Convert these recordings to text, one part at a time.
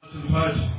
الفاتح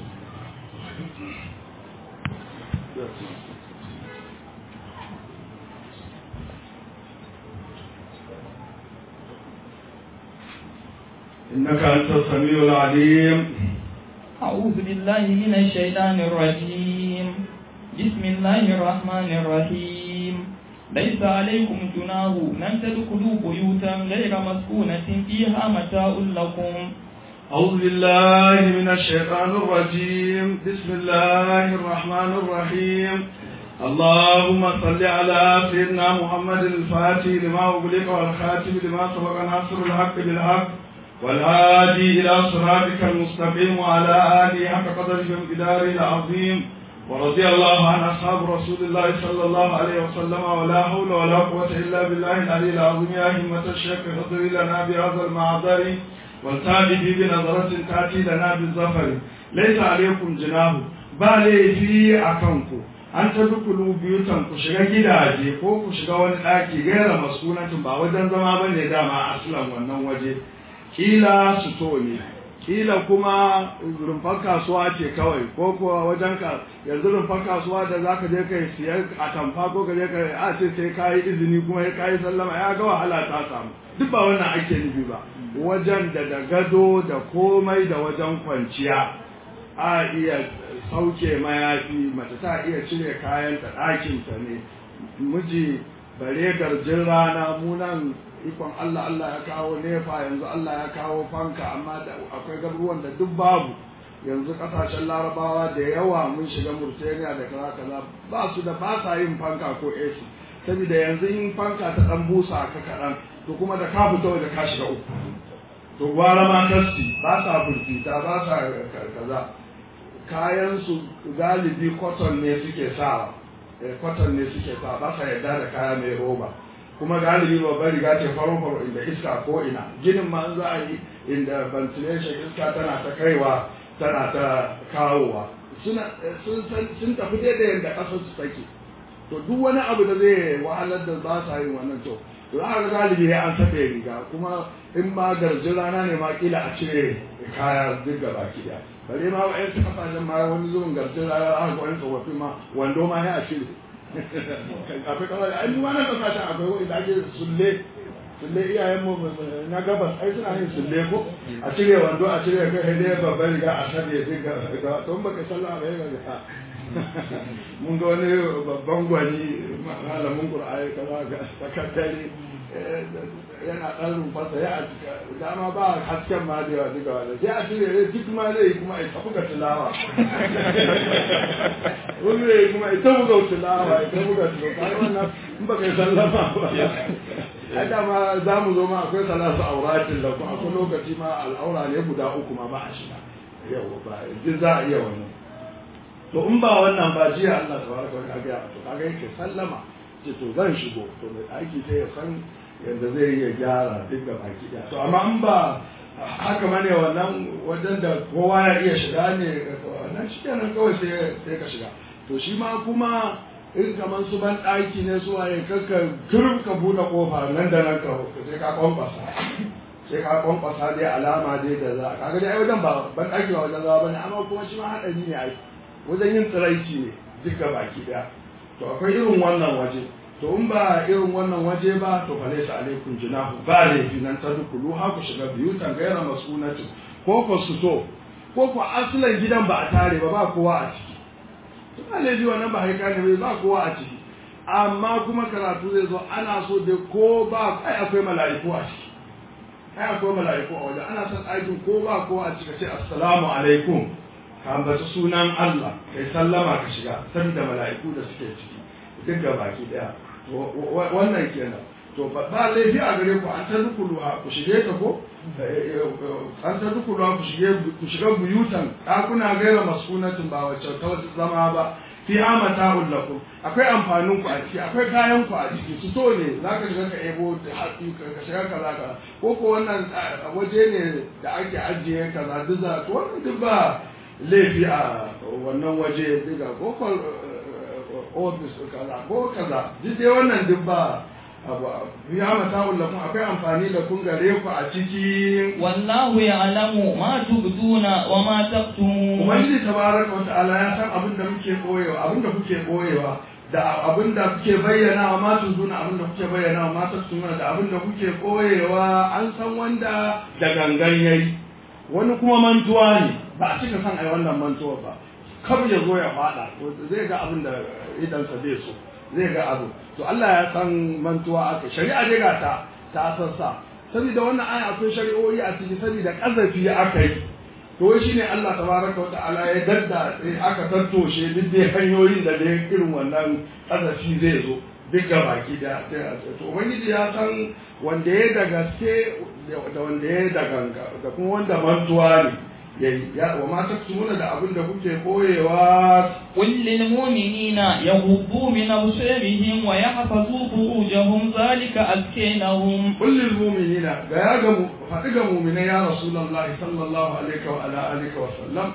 إنك أنت السميع العليم أعوذ بالله من الشيطان الرجيم بسم الله الرحمن الرحيم ليس عليكم جناه أن تدخلوا بيوتا غير مسكونة فيها متاع لكم أعوذ بالله من الشيطان الرجيم بسم الله الرحمن الرحيم اللهم صل على سيدنا محمد الفاتح لما أغلق والخاتم لما سبق ناصر الحق بالحق والهادي إلى صراطك المستقيم وعلى آله حق قدره ومقداره العظيم ورضي الله عن أصحاب رسول الله صلى الله عليه وسلم ولا حول ولا قوة إلا بالله العلي العظيم يا همة الشيخ اهضري لنا بهذا المعذر والتابع بنظرة تأتي لنا بالظفر ليس عليكم جناه بالي في أكنكم an ta dukulu biyutan ku shiga gidaje ko ku shiga wani ɗaki gaira masunatin ba wajen zama ba ne dama aslan wannan waje kila suto ne kila kuma rumfar kasuwa ce kawai ko kuwa wajen ka yanzu rumfar kasuwa da za ka je ka siyar a tamfa ko ka je ka a ce sai ka yi izini kuma ya ka yi sallama ya ga wahala ta samu duk ba wannan ake nufi ba wajen da da gado da komai da wajen kwanciya a iya sauke mayafi mace ta iya cire kayan ta ɗakinta ne miji bare garjin rana munan ikon Allah Allah ya kawo nefa yanzu Allah ya kawo fanka amma da akwai garuruwan da duk babu yanzu kasashen larabawa da yawa mun shiga murtaniya da kaza kaza ba su da ba sa yin fanka ko AC saboda yanzu in fanka ta dan busa ka kaɗan to kuma da ka fito da ka shiga uku to gwara ma kasti ba sa burkita ba sa kaza kayan su galibi cotton ne suke sawa cotton ne suke sa ba sa yarda da kaya mai roba kuma galibi babbar riga ce faro faro inda iska ko ina ginin ma za a yi inda ventilation iska tana ta kaiwa tana ta kawowa suna sun tafi daidai yadda ƙasar su take to duk wani abu da zai wahalar da ba sa yin wannan to za a ga galibi ya an tafe riga kuma in ma garjin rana ne ma kila a cire kaya duk gaba ki daya bare ma wa'yan su kasashen ma wani zuwan garjin rana aka wani tsofaffi ma wando ma ya a cire akwai kawai ai mu wannan kasashen akwai wani da ake sulle sulle iyayen mu na gabas ai suna yin sulle ko a cire wando a cire kai sai dai babban riga a sabe sai ga to baka sallah ba ya ga mun ga wani babban gwani malamin qur'ani kaza ga sakatare yana ɗan rumfarsa ya dama ba hasken ma da yawa duka wanda sai a cire duk ma zai kuma ita buga tilawa wani zai kuma ita buga tilawa ita buga tilawa wannan in ba kai sallama ba a dama za mu zo ma akwai salatu auratin da kuma akwai lokaci ma al'aura ne guda uku ma ba a shiga yau ba duk za a iya wannan to in ba wannan ba jiya Allah tabaraka wa ta'ala to kaga yake sallama ce to zan shigo to mai aiki sai ya san yadda zai iya gyara duk da baki ɗaya to amma in ba haka mane wannan wajen da kowa ya iya shiga ne wannan shi kenan kawai sai sai ka shiga to shi ma kuma in kamar su ban ɗaki ne su waye kakka kirin ka buɗe ƙofa nan da nan ka sai ka kwankwasa sai ka kwankwasa dai alama dai da za kaga dai ai wajen ba ban ɗaki ba wajen zama bane amma kuma shi ma haɗari ne ai wajen yin tsiraici ne duk da baki ɗaya to akwai irin wannan waje to in ba irin wannan waje ba to fa laysa alaikum junahu ba laifi nan ta dukulu ha ku shiga biyutan gaira masunatin ko ko su so ko ko asalan gidan ba a tare ba ba kowa a ciki to ba laifi wannan ba haika ne ba kowa a ciki amma kuma karatu zai zo ana so da ko ba ai akwai mala'iku a ciki ai akwai mala'iku a waje ana son aikin ko ba kowa a ciki ce assalamu alaikum ka ambaci sunan Allah kai sallama ka shiga saboda mala'iku da suke ciki duk da baki daya wannan kenan to ba laifi a gare ku an ta dukulu ku shige ta ko an ta dukulu ku shige ku shiga buyutan ɗakuna gaira masunatin ba wacce ta wata zama ba fi amata lakum akwai amfanin ku a ciki akwai kayan ku a ciki su to ne zaka shiga ka ebo hatsi ka shiga kaza kaza ko ko wannan waje ne da ake ajiye kaza duk za to wannan duk ba laifi a wannan waje diga ko ofis kaza ko kaza duk dai wannan duk ba abu ya mata'ul lakum akwai amfani da kun gare ku a ciki والله يعلم ما تبدون وما تكتمون ubangiji tabaraka wa ta'ala ya san abin da muke koyewa abin da kuke koyewa da abin da kuke bayyana wa matu zuna abin da kuke bayyana wa matu suna da abin da kuke koyewa an san wanda da gangan yayi wani kuma mantuwa ne ba a cika san ai wannan mantuwa ba kar ya zo ya fada zai ga abin da idansa zai so zai ga abu to Allah ya san mantuwa aka shari'a dai ga ta ta sassa saboda wannan aya akwai shari'o'i a ciki saboda kazafi aka yi to wai shine Allah tabaraka wa ta'ala ya dadda sai aka tattoshe duk dai hanyoyin da dai irin wannan kazafi zai zo duk ga baki da to ubangiji ya san wanda ya da gaske da wanda ya da ganga da kuma wanda mantuwa ne yayi ya wa ma taksumuna da abin da kuke koyewa قل للمؤمنين يغضوا من أبصارهم ويحفظوا فروجهم ذلك أزكى لهم kullil mu'minina ga ya ga mu faɗi ga mu'minai ya rasulullahi sallallahu alaihi wa ala alihi wa sallam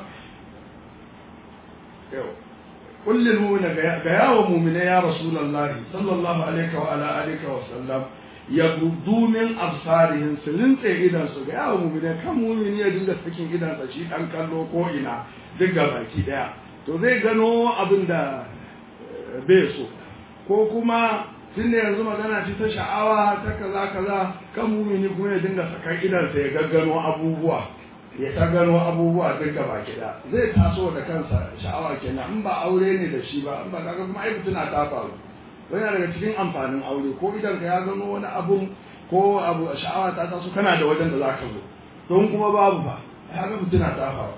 yau kullil mu'minina ga ya wa mu'minai ya rasulullahi sallallahu alaihi wa ala alihi wa sallam yaghuddu min absarihim su rinse idan su ga ya wa mu'minai kan mu'mini ya dinga sakin idan sa shi dan kallo ko ina duk ga baki daya to zai gano abin da eh, bai so ko kuma tun da yanzu magana ce ta sha'awa ta kaza kaza kan mumini kuma ya dinga sakar idansa ya gaggano abubuwa ya ta gano abubuwa duk gaba kida zai taso da kansa sha'awa kenan in ba aure ne da shi ba in ba kaga kuma ai tuna ta faru wani daga cikin amfanin aure ko idan ka ya gano wani abu ko abu sha'awa ta taso kana da wajen da za ka zo don kuma babu ba ya ga tuna ta faru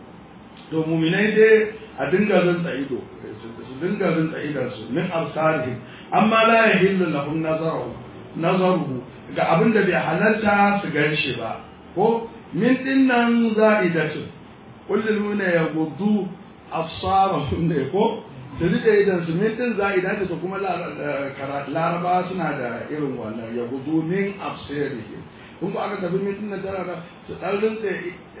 to muminai dai a dinga rinsa ido su dinga rinsa idansu min absarihim amma la yahillu lahum nazaru nazaruhu ga abin da bai halarta su gan shi ba ko min dinnan za'idatu kullul muna yaghuddu absarahum ne ko su rike idan su min din za'idatu to kuma laraba suna da irin wannan yaghuddu min absarihim kun ba aka tafi min dinnan tana da su dan rinsa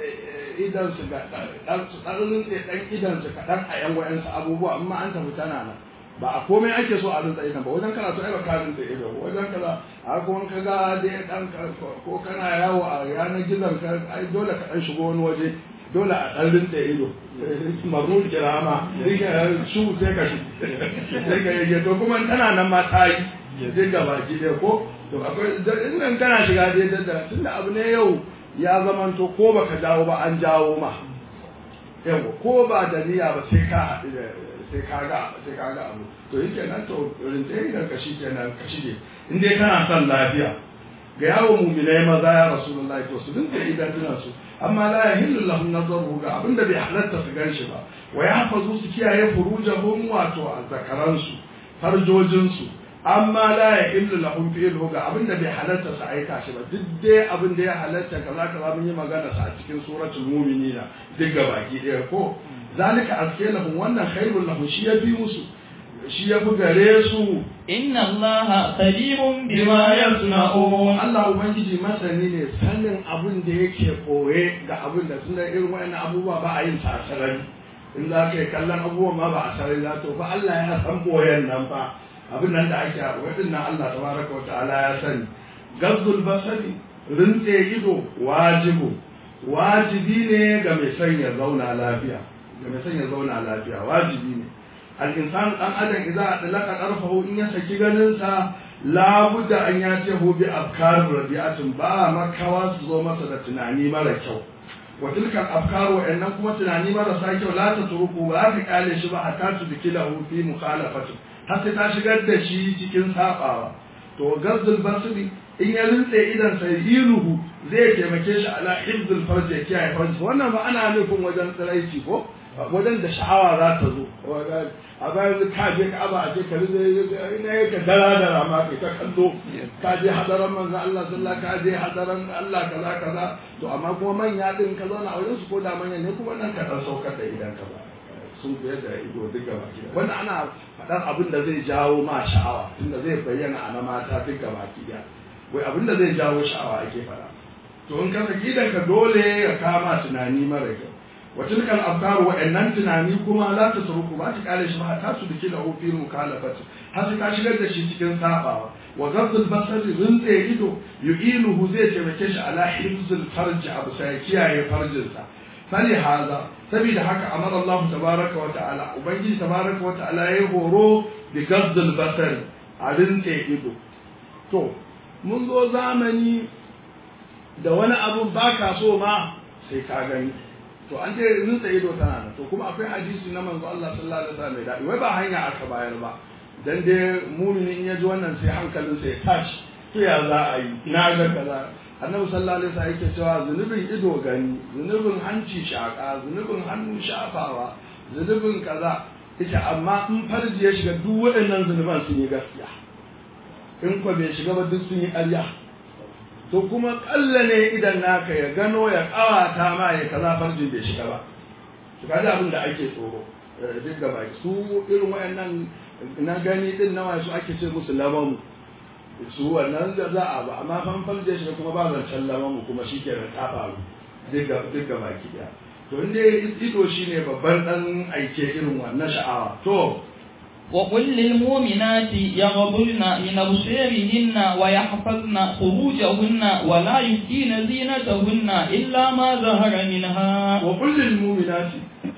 idan su ga dan su dan rinsa dan idan su kadan a yan wayansu abubuwa amma an tafi tana nan ba a komai ake so a rinsa idan ba wajen karatu ai ba ka rinsa ido wajen kaza a kuma ka ga dai dan ko kana yawo a yanar gizon ka ai dole ka dan shigo wani waje dole a dan rinsa ido marmul kirama shu sai ka shi sai ka yi to kuma tana nan ma ta yi duk gaba ki dai ko to akwai in nan kana shiga dai da tunda abu ne yau ya zamanto ko baka jawo ba an jawo ma yawa ko ba da niyya ba sai ka haɗu da sai ka ga sai ka ga abu to yake nan to rinse idan ka shi kenan ka shige in dai kana son lafiya ga yawon muminai maza ya rasulullahi to su dinka idan tunan su amma la yahillu lahum nazaru ga abinda bai halatta su ganshi ba wa yahfazu su kiyaye furujahum wato azzakaran su farjojin su amma la yahillu lahum fi'luhu ga abinda bai halatta su aika shi ba duk dai abin da ya halatta kaza kaza mun yi magana sa a cikin suratul mu'minina duk gabaki ɗaya ko zalika aske lahum wannan khairul lahum shi ya fi musu shi ya fi gare su inna allaha khabirun bima yasna'un Allah ubangiji masani ne sanin abin da yake koye ga abin da tunda irin wayannan abubuwa ba a yin sa a sarari in za ka yi kallon abubuwan ma ba a sarari za to fa Allah ya san boyen nan fa abin nan da ake wadin nan Allah tabaraka wa ta'ala ya sani gazzul basari rintse ido wajibu wajibi ne ga mai son ya zauna lafiya ga mai son ya zauna lafiya wajibi ne al-insan dan adam idza adlaka tarfahu in ya saki ganin sa la budda an ya ce hu bi afkar rabi'atin ba makawa su zo masa da tunani mara kyau wa tilka afkar wa annan kuma tunani marasa kyau la ta turuku ba ka kale shi ba hatta tu dikilahu fi mukhalafati har sai ta shigar da shi cikin sabawa to gazzul basri in ya rintse idan sai iluhu zai taimake shi ala hifzul farji ya kiyaye farji wannan ba ana nufin wajen tsiraici ko wajen da sha'awa za ta zo a bayan ka je ka aba a je ka rinze ina yake dara da rama kai ta kallo ka je hadaran manzo Allah sallallahu ka je hadaran Allah kaza kaza to amma kuma manya din ka zauna a wajen su ko da manya ne kuma nan ka dan saukar da idan ka ba sun fiye da ido duk gaba ki wannan ana faɗar abin da zai jawo ma sha'awa tunda zai bayyana a na mata duk gaba ki wai abin da zai jawo sha'awa ake faɗa to in ka saki ka dole ya kama tunani mara kyau wa tilka al-afkar wa annan tunani kuma la tasruku ba ta kale shi ba ta su dake da ofin mukalafati har sai ka shigar da shi cikin sabawa wa gabdul basari rinse ido yu'iluhu zai taimake shi ala hifzul farji abu sai kiyaye farjinsa fali haza saboda haka amara Allah tabaraka wa ta'ala ubangiji tabaraka wa ta'ala ya horo bi gabdul basari a rinse ido to mun zo zamani da wani abun baka so ma sai ka gani to an ce rinsa ido tana nan to kuma akwai hadisi na manzo Allah sallallahu alaihi wasallam da wai ba hanya aka bayar ba dan dai mumini in ya ji wannan sai hankalin sa ya tashi to ya za a yi na ga kaza annabi sallallahu alaihi wasallam yake cewa zunubin ido gani zunubin hanci shaka zunubin hannu shafawa zunubin kaza ita amma in farji ya shiga duk waɗannan zunuban sun yi gaskiya in ko bai shiga ba duk sun yi ƙarya to kuma kalla ne idan naka ya gano ya kawata ma ya kaza farjin bai shiga ba to kaji abin da ake tsoro duk gaba su irin wayannan na gani din nawa su ake ce musu lamamu su wannan da za a ba amma fan farje shiga kuma ba zancen lamamu kuma shi ke ta faru duk gaba ki daya to inda ido shine babban dan aike irin wannan sha'awa to وقل للمؤمنات يغضن من أبصارهن ويحفظن فروجهن ولا يبدين زينتهن إلا ما ظهر منها وقل للمؤمنات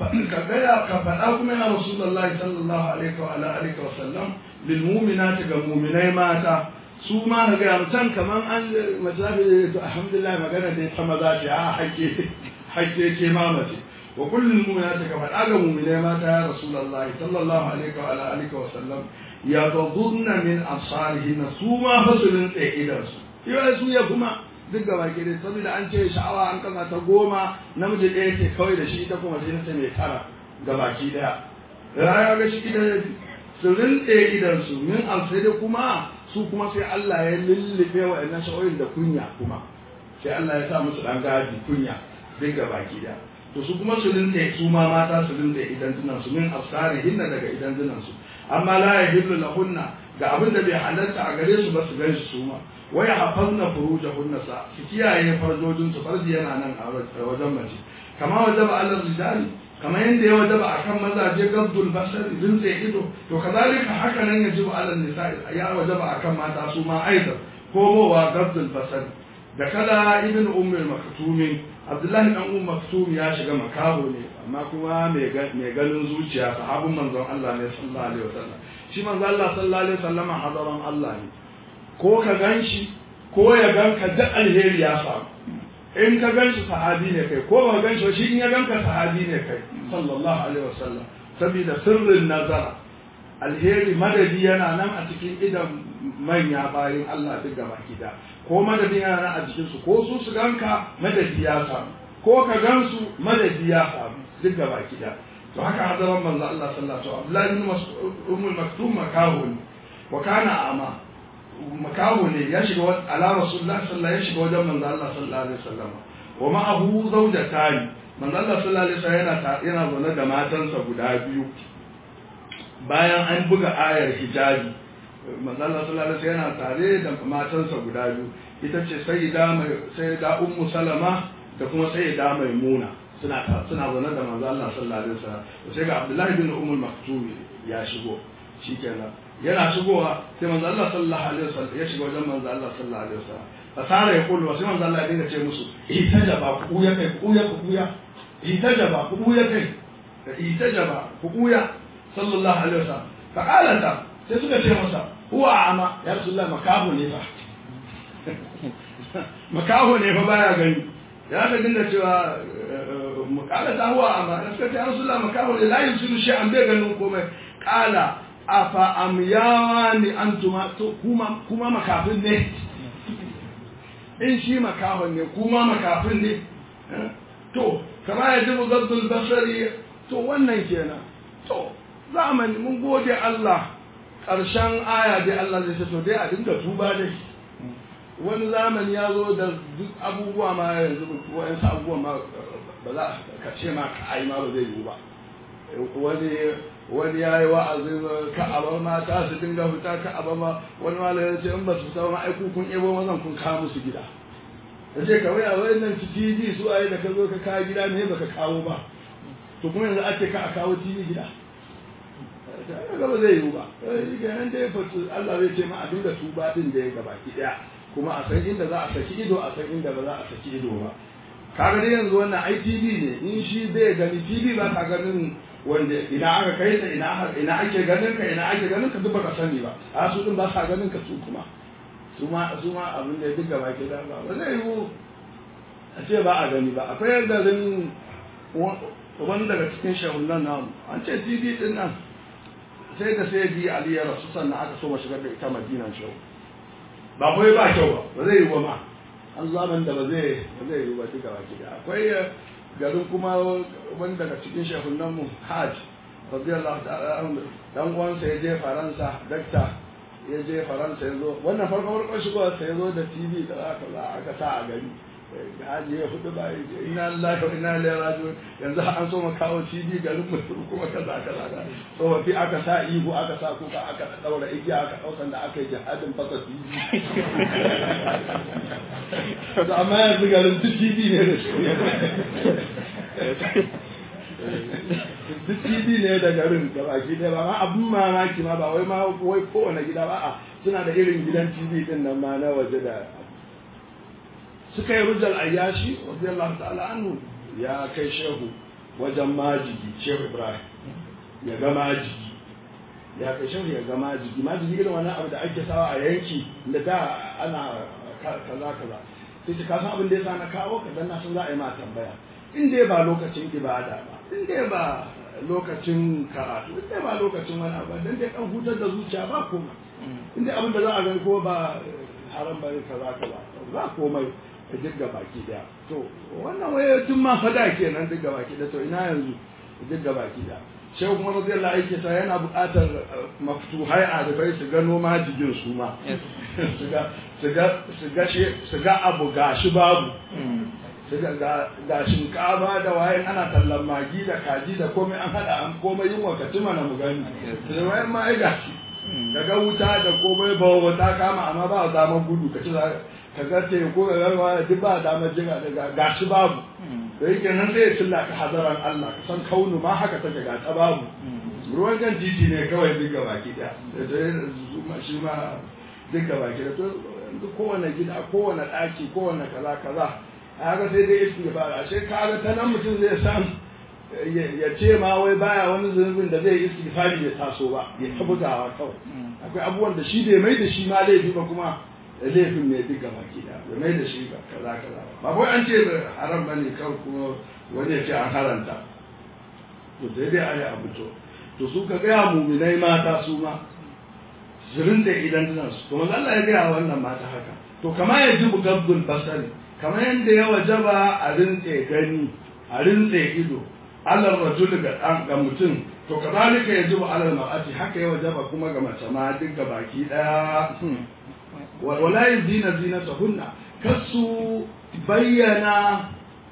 كفلا كفلاكم يا رسول الله صلى الله عليه وعلى آله وسلم للمؤمنات كمؤمني ماتا su ma na gaya mutan kaman an mazafi to alhamdulillah magana da ta maza ce a hakke hakke ke ma mace wa kullum mu'minati ka faɗa ga mu'minai mata ya rasulullah sallallahu alaihi wa ala alihi wa sallam ya tadunna min absarihin su ma fasulin tsaye idan su yau su ya kuma duk gaba ke dai saboda an ce sha'awa an kasa ta goma namiji ɗaya ke kawai da shi ita kuma sai ta mai tara gabaki daya rayuwa ga shi idan su rinɗe idan su min alsai kuma su kuma sai Allah ya lullube wa ɗan sha'o'in da kunya kuma sai Allah ya sa musu ɗan gadi kunya duk gabaki daya to su kuma su rinɗe su ma mata su rinɗe idan tunan su min afsari hinna daga idan tunan su amma la yahillu lahunna ga abin da bai halarta a gare su ba su gan su ma waya hafazna furujahunna sa su kiyaye farjojin su farji yana nan a wajen mace kama wajaba alal rijali kama yanda ya wajaba akan mazaje gabdul basar rinse ido to kazalika haka nan yajibu alal nisa ya wajaba akan mata su ma aidan komowa gabdul basar da kada ibn ummul maktumi abdullahi dan umm maktum ya shiga makaho ne amma kuma mai ganin zuciya sahabin manzon Allah ne sallallahu alaihi wasallam shi manzon Allah sallallahu alaihi wasallam hadaran Allah ne ko ka gan shi ko ya gan ka duk alheri ya samu in ka gan shi sahabi ne kai ko ba gan shi shi in ya gan ka sahabi ne kai sallallahu alaihi wasallam saboda sirrin nazara alheri madadi yana nan a cikin idan manya bayan Allah duk gaba gida ko madadi yana nan a cikin su ko su su ganka madadi ya samu ko ka gan su madadi ya samu duk gaba gida to haka hadaran manzo Allah sallallahu alaihi wasallam Abdullahi bin Mas'ud ummul maktum makahun wa kana ama makaho ne ya shiga ala rasulullah sallallahu ya shiga wajen manzo Allah sallallahu alaihi wasallam wa ma'ahu zawjatani manzo Allah sallallahu alaihi wasallam yana yana zaune da matansa guda biyu bayan an buga ayar hijabi manzo Allah sallallahu alaihi wasallam yana tare da matansa guda biyu ita ce sayyida mai sayyida ummu salama da kuma sayyida maimuna suna suna zaune da manzo Allah sallallahu alaihi wasallam sai ga Abdullahi bin Ummul Maktum ya shigo shikenan yana shigowa sai manzo Allah sallallahu alaihi wasallam ya shiga wajen manzo Allah sallallahu alaihi wasallam fasara ya kullu sai manzo Allah ya dinga ce musu itajaba ku ya kai ku ya ku ya itajaba ku ya kai itajaba ku ya sallallahu alaihi wasallam fa qalata sai suka ce masa huwa ama ya rasulullah makahu ne fa makahu ne fa baya gani ya ga dinga cewa mukalata huwa ama suka ce ya rasulullah makahu ne la yusiru shay'an bai ganin komai qala afa amyawa ni antuma to kuma kuma makafin ne in shi makahon ne kuma makafin ne to kama ya ji muzaddul basari to wannan kenan to zamani mun gode Allah ƙarshen aya dai Allah zai to dai a dinga tuba dai wani zamani ya zo da duk abubuwa ma yanzu wa'yansu abubuwa ma ba za ka ce ma ka ai ma ba zai yiwu ba wani wani ya yi wa'azin ka'abar mata su dinga fita ka'abar ma wani malam ya ce in ba su fita ma ai kun ebo mazan kun kawo musu gida ya ce kawai a wani nan tv su ayi da ka zo ka kawo gida ne baka kawo ba to kuma yanzu ake ka a kawo tv gida ga ba zai yiwu ba kenan dai fatu Allah zai ce ma a dinga tuba din da ya gaba ki daya kuma a san inda za a saki ido a san inda ba za a saki ido ba kaga dai yanzu wannan ITV ne in shi bai gani TV ba ka ganin wanda ina aka kai ta ina ina ake ganin ka ina ake ganin ka duk baka sani ba a su din ba sa ganin ka su kuma su ma su ma abin da duk gaba ke da ba ba zai yiwu a ce ba a gani ba akwai garin wani daga cikin shahunan namu an ce TV din nan sai da sai bi Ali ya rasu sannan aka so shigar da ita Madinan shahu ba kai ba kyau ba ba zai yiwu ba ma an zaman da ba zai ba zai yiwu ba duka baki da akwai garin kuma wani daga cikin shehunan mu hajj radiyallahu ta'ala anhu dan uwansa ya je faransa dakta ya je faransa ya zo wannan farko farko shigo sai ya zo da tv da aka za aka sa a gari haji ya hudu ba ina lillahi wa inna ilaihi raji'un yanzu an so mu kawo tv garin mu kuma kaza kaza da tsofaffi aka sa ihu aka sa kuka aka daura igiya aka daukan da aka yi jihadin fasa tv to amma yanzu garin duk tv ne da shi duk tv ne da garin da baki ɗaya ba ma abun mamaki ma ba wai ma wai kowane gida ba a suna da irin gidan tv din nan ma na waje da suka yi rujal ayyashi radiyallahu ta'ala anhu ya kai shehu wajen majigi shehu ibrahim ya ga majigi ya kai shehu ya ga majigi majigi irin wani abu da ake sawa a yanki da da ana kaza kaza sai ka san abin da ya sa na kawo ka dan na san za a yi ma tambaya in dai ba lokacin ibada ba in dai ba lokacin karatu in dai ba lokacin wani abu dan dai kan hutar da zuciya ba komai in dai abin da za a gani ko ba haram ba kaza kaza ba komai ka jirga baki daya to wannan waye tun ma fada kenan jirga baki daya to ina yanzu jirga baki daya shehu kuma radiyallahu anhu ta yana buƙatar maftuhai a da bai su gano majigin su ma su ga su ga su ga su ga abu gashi babu su ga ga shinkafa da waye ana tallan magi da kaji da komai an hada an komai yin wakati mana mu gani da wayan ma ai gashi daga wuta da komai ba wata kama amma ba damar gudu ka ci ka ga te ko ga garwa duk ba damar jiga daga gashi babu da yake nan sai ya cilla ka hadaran Allah ka san kaunu ma haka take ga ta babu ruwan kan titi ne kawai duk baki da da shi ma duk baki da to kowane gida kowane daki kowane kaza kaza haka sai dai istighfar ashe kaga ta nan mutum zai san ya ce ma wai baya wani zunubin da zai istighfari ya taso ba ya tabbatawa kawai akwai abubuwan da shi bai mai da shi ma laifi ba kuma laifin ne duka baki da bai mai da shi ba kaza kaza ba wai an ce haram bane kawai kuma wani ya ce an haranta to sai dai a yi abu to to su ka gaya muminai mata su ma zirin da idan tunan su to manzo Allah ya gaya wannan mata haka to kama ya ji bugabbul basari kamar yadda ya wajaba a rintse gani a rintse ido alal rajul ga ga mutum to kazalika yajibu alal mar'ati haka ya wajaba kuma ga mace ma duk ga baki daya wala yuzina zinatahunna kasu bayyana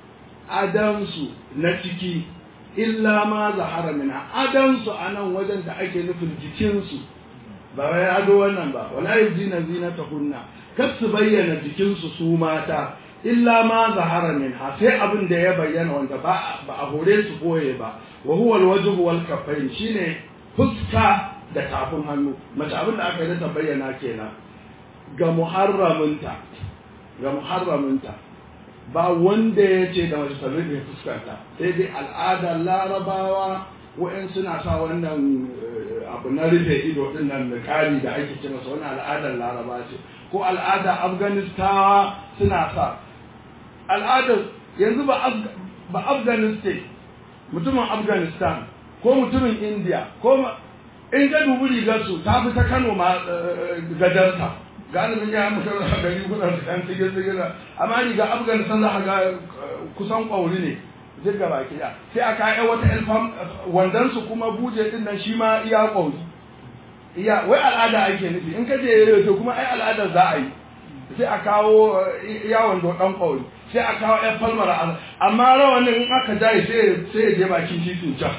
adansu na ciki illa ma zahara mina adansu anan wajen da ake nufin jikinsu ba wai ado wannan ba wala yuzina zinatahunna kasu bayyana jikinsu su mata illa ma zahara min ha sai abin da ya bayyana wanda ba ba a hore su boye ba wa huwa alwajhu wal kaffain shine fuska da tafin hannu mace abin da aka yi ta bayyana kenan ga muharraminta ga muharraminta ba wanda ya ce da mace ta rufe fuskarta sai dai al'adar larabawa wa'in suna sa wannan abu na rufe ido din nan da kari da ake ce masa wannan al'adar laraba ce ko al'adar afganistawa suna sa al'adar yanzu ba afghanistan mutumin afghanistan ko mutumin india ko in ga dubi rigarsu ta fi ta kano ma gadarta galibin ya mutu da gari kuna da kan sige sige da amma riga afghanistan za ga kusan kwauri ne jirga baki da sai aka yi wata elfam wandan su kuma buje din nan shi ma iya kwauri iya wai al'ada ake nufi in ka je to kuma ai al'ada za a yi sai a kawo yawon dan kwauri sai a kawo ‘yan falmar amma rawanin in aka jaye sai ya je bakin titin can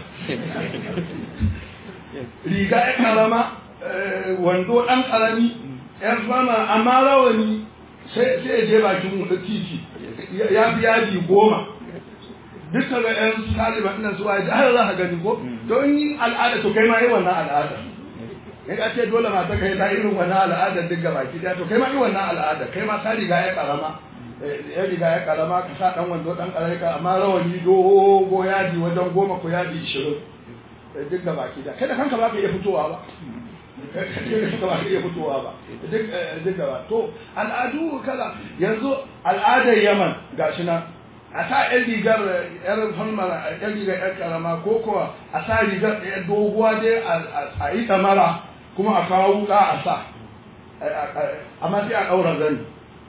riga ya karama wando ɗan ƙarami ‘yan falmar amma rawani sai ya je bakin titi ya fi yaji goma duk ka ga yan su taliban ɗin su waye har za ka gani ko to in yi al'ada to kai ma yi wannan al'ada in ka ce dole mata kai ta irin wannan al'adar duk gaba ki to kai ma yi wannan al'ada kai ma ta riga ya karama ya riga ya karama ka sa dan wando dan karai ka amma rawani dogo yadi wajen goma ko yadi ishirin duk gaba ki da kada kanka ba ka iya fitowa ba kada ba ka iya fitowa ba duk duk gaba to al'adu kala yanzu al'adar yaman gashi nan a sa yan rigar yar falmara yan rigar yar karama ko kuwa a sa rigar yar doguwa dai a yi tamara kuma a kawo wuka a sa amma sai a ɗaura zani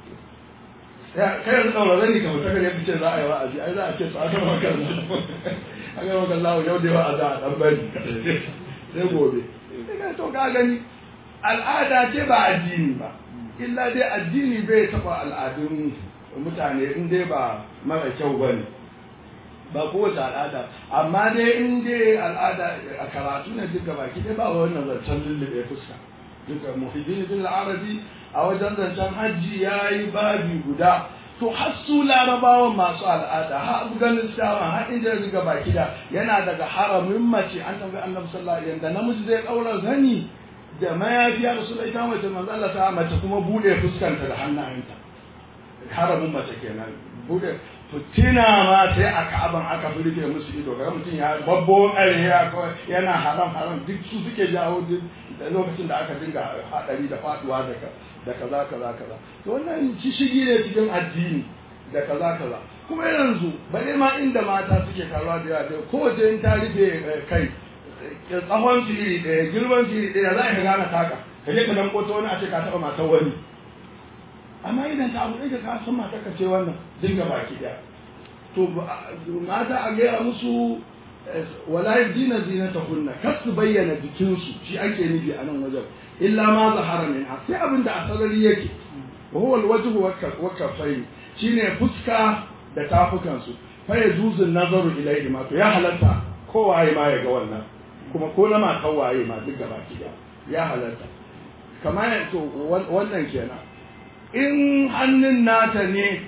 kai yanzu ɗaura zani ka mutu kan yafi ce za a yi wa'azi ai za a ce tsada makar a ga makar lawo yau da wa'azi a ɗan bari sai gobe sai to ka gani al'ada ce ba addini ba illa dai addini bai taɓa al'adun mutane in dai ba mara kyau ba ne ba kowace al'ada amma dai in dai al'ada a karatu ne duka baki dai ba wannan zancen lullube fuska duka muhiddin bin arabi a wajen zancen hajji ya yi babi guda to har su larabawan masu al'ada har afghanistan har inda duka baki da yana daga haramin mace an tambayi annabi sallallahu alaihi wasallam da namiji zai daura zani da mayafi ya rasu da ita mace manzo Allah ta mace kuma bude fuskanta da hannayenta haramin mace kenan bude fitina ma sai a ka'aban aka rufe musu ido ga mutum ya babbo ƙarya yana haram haram duk su suke jawo duk da lokacin da aka dinga hadari da faduwa da da kaza kaza kaza to wannan shigi ne cikin addini da kaza kaza kuma yanzu bare ma inda mata suke karuwa da yawa da kowace in ta rufe kai tsawon su iri ɗaya girman su iri ɗaya za ka gane taka ka je ka dan koto wani a ce ka taɓa matar wani amma idan ta abu ɗaya ka san mata ka ce wannan dinga baki ɗaya to mata a gaya musu wala yadina zinatahunna kar su bayyana jikinsu shi ake nufi a nan wajen illa ma zahara min sai abin da asarari yake wa huwa alwajhu wa kafai shine fuska da tafukan su fa yajuzu nazaru ilayhi ma to ya halatta kowaye ma ya ga wannan kuma ko na matan waye ma duk gaba ki ya halatta kamar to wannan kenan in hannun nata ne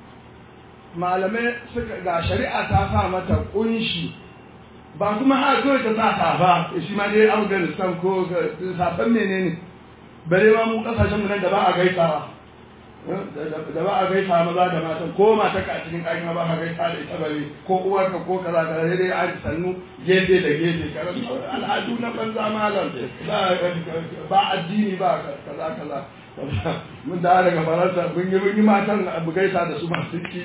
malamai suka ga shari'a ta sa mata kunshi ba kuma ha kawai ta sa safa shi ma dai afghanistan ko safan menene bare ma mu kasashen mu nan da ba a gaisawa da ba a gaisa maza da matan ko mata ka cikin ɗaki ba a gaisa da ita bare ko uwarka ko kaza kaza sai dai an sannu gefe da gefe al'adu na banza malam ba addini ba kaza kaza mun da daga faransa mun yi mun yi matan abu gaisa da su masu ki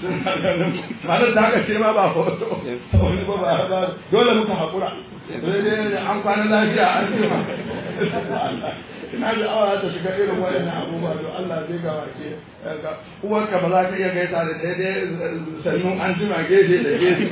matar da haka ce ma ba hoto wani ba ba ba dole muka haƙura sai dai an kwana lafiya an ce ma ina da awa ta shiga irin waɗannan abubuwa to Allah zai ga wake uwarka ba za ka iya gaisa da daidai sannu an jima gefe da gefe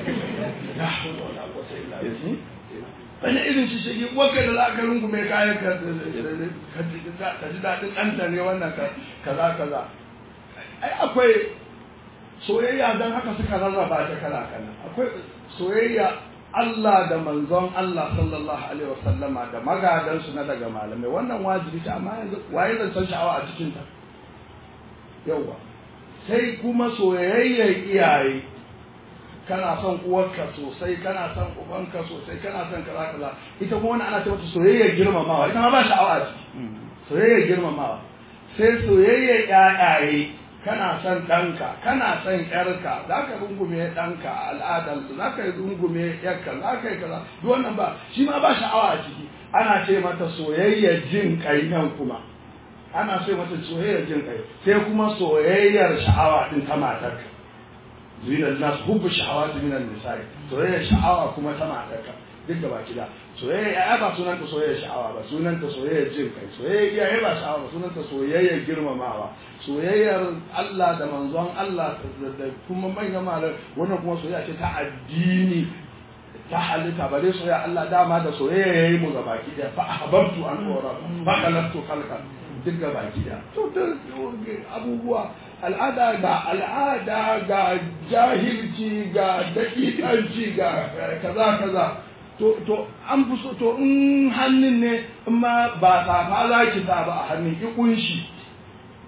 wani irin shi shigi waka da za ka rungume kayan ka ji daɗin ɗanta ne wannan kaza kaza ai akwai soyayya don haka suka rarraba ta kala kala akwai soyayya Allah da manzon Allah sallallahu alaihi wasallama da magadansu na daga malamai wannan wajibi ta amma yanzu waye zan san sha'awa a cikin ta yawa sai kuma soyayyar iyaye kana son uwarka sosai kana son ubanka sosai kana son kaza kaza ita kuma wani ana ce mata soyayyar girmamawa ita ma ba sha'awa a ciki soyayyar girmamawa sai soyayyar ƴaƴaye kana son ɗanka kana son ƴarka za ka rungume ɗanka a al'adar za ka rungume ƴarka za ka yi kaza duk wannan ba shi ma ba sha'awa a ciki ana ce mata soyayyar jin kai nan kuma ana ce mata soyayyar jin kai sai kuma soyayyar sha'awa din ta matarka zina nas hubbu shahawati min an-nisa'i soyayya sha'awa kuma ta matarka duk da baki da soyayya ya ba sunan ta soyayya sha'awa ba sunan ta soyayya jin kai soyayya ya ba sha'awa ba sunan ta soyayya girmamawa soyayyar Allah da manzon Allah da kuma manyan malar wannan kuma soyayya ce ta addini ta halitta bare soyayya Allah dama da soyayya yayi mu ga baki da fa ahbabtu an ura fa khalaqtu khalqan duk ga baki da to abubuwa al'ada ga al'ada ga jahilci ga dakikanci ga kaza kaza to to an fi so to in hannun ne in ma ba safa za ki sa ba a hannun ki kunshi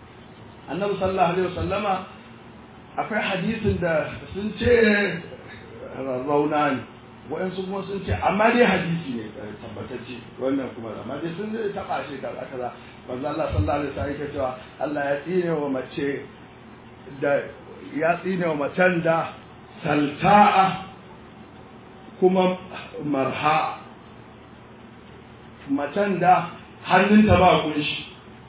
annabi sallallahu alaihi wasallama akwai hadisin da sun ce rarrauna ne waɗansu kuma sun ce amma dai hadisi ne tabbatacce wannan kuma amma dai sun zai taɓa shi kaza kaza manzo Allah sallallahu alaihi wasallam yake cewa Allah ya tsine wa mace da ya tsine wa macen da salta'a kuma marha macen da hannunta ba kunshi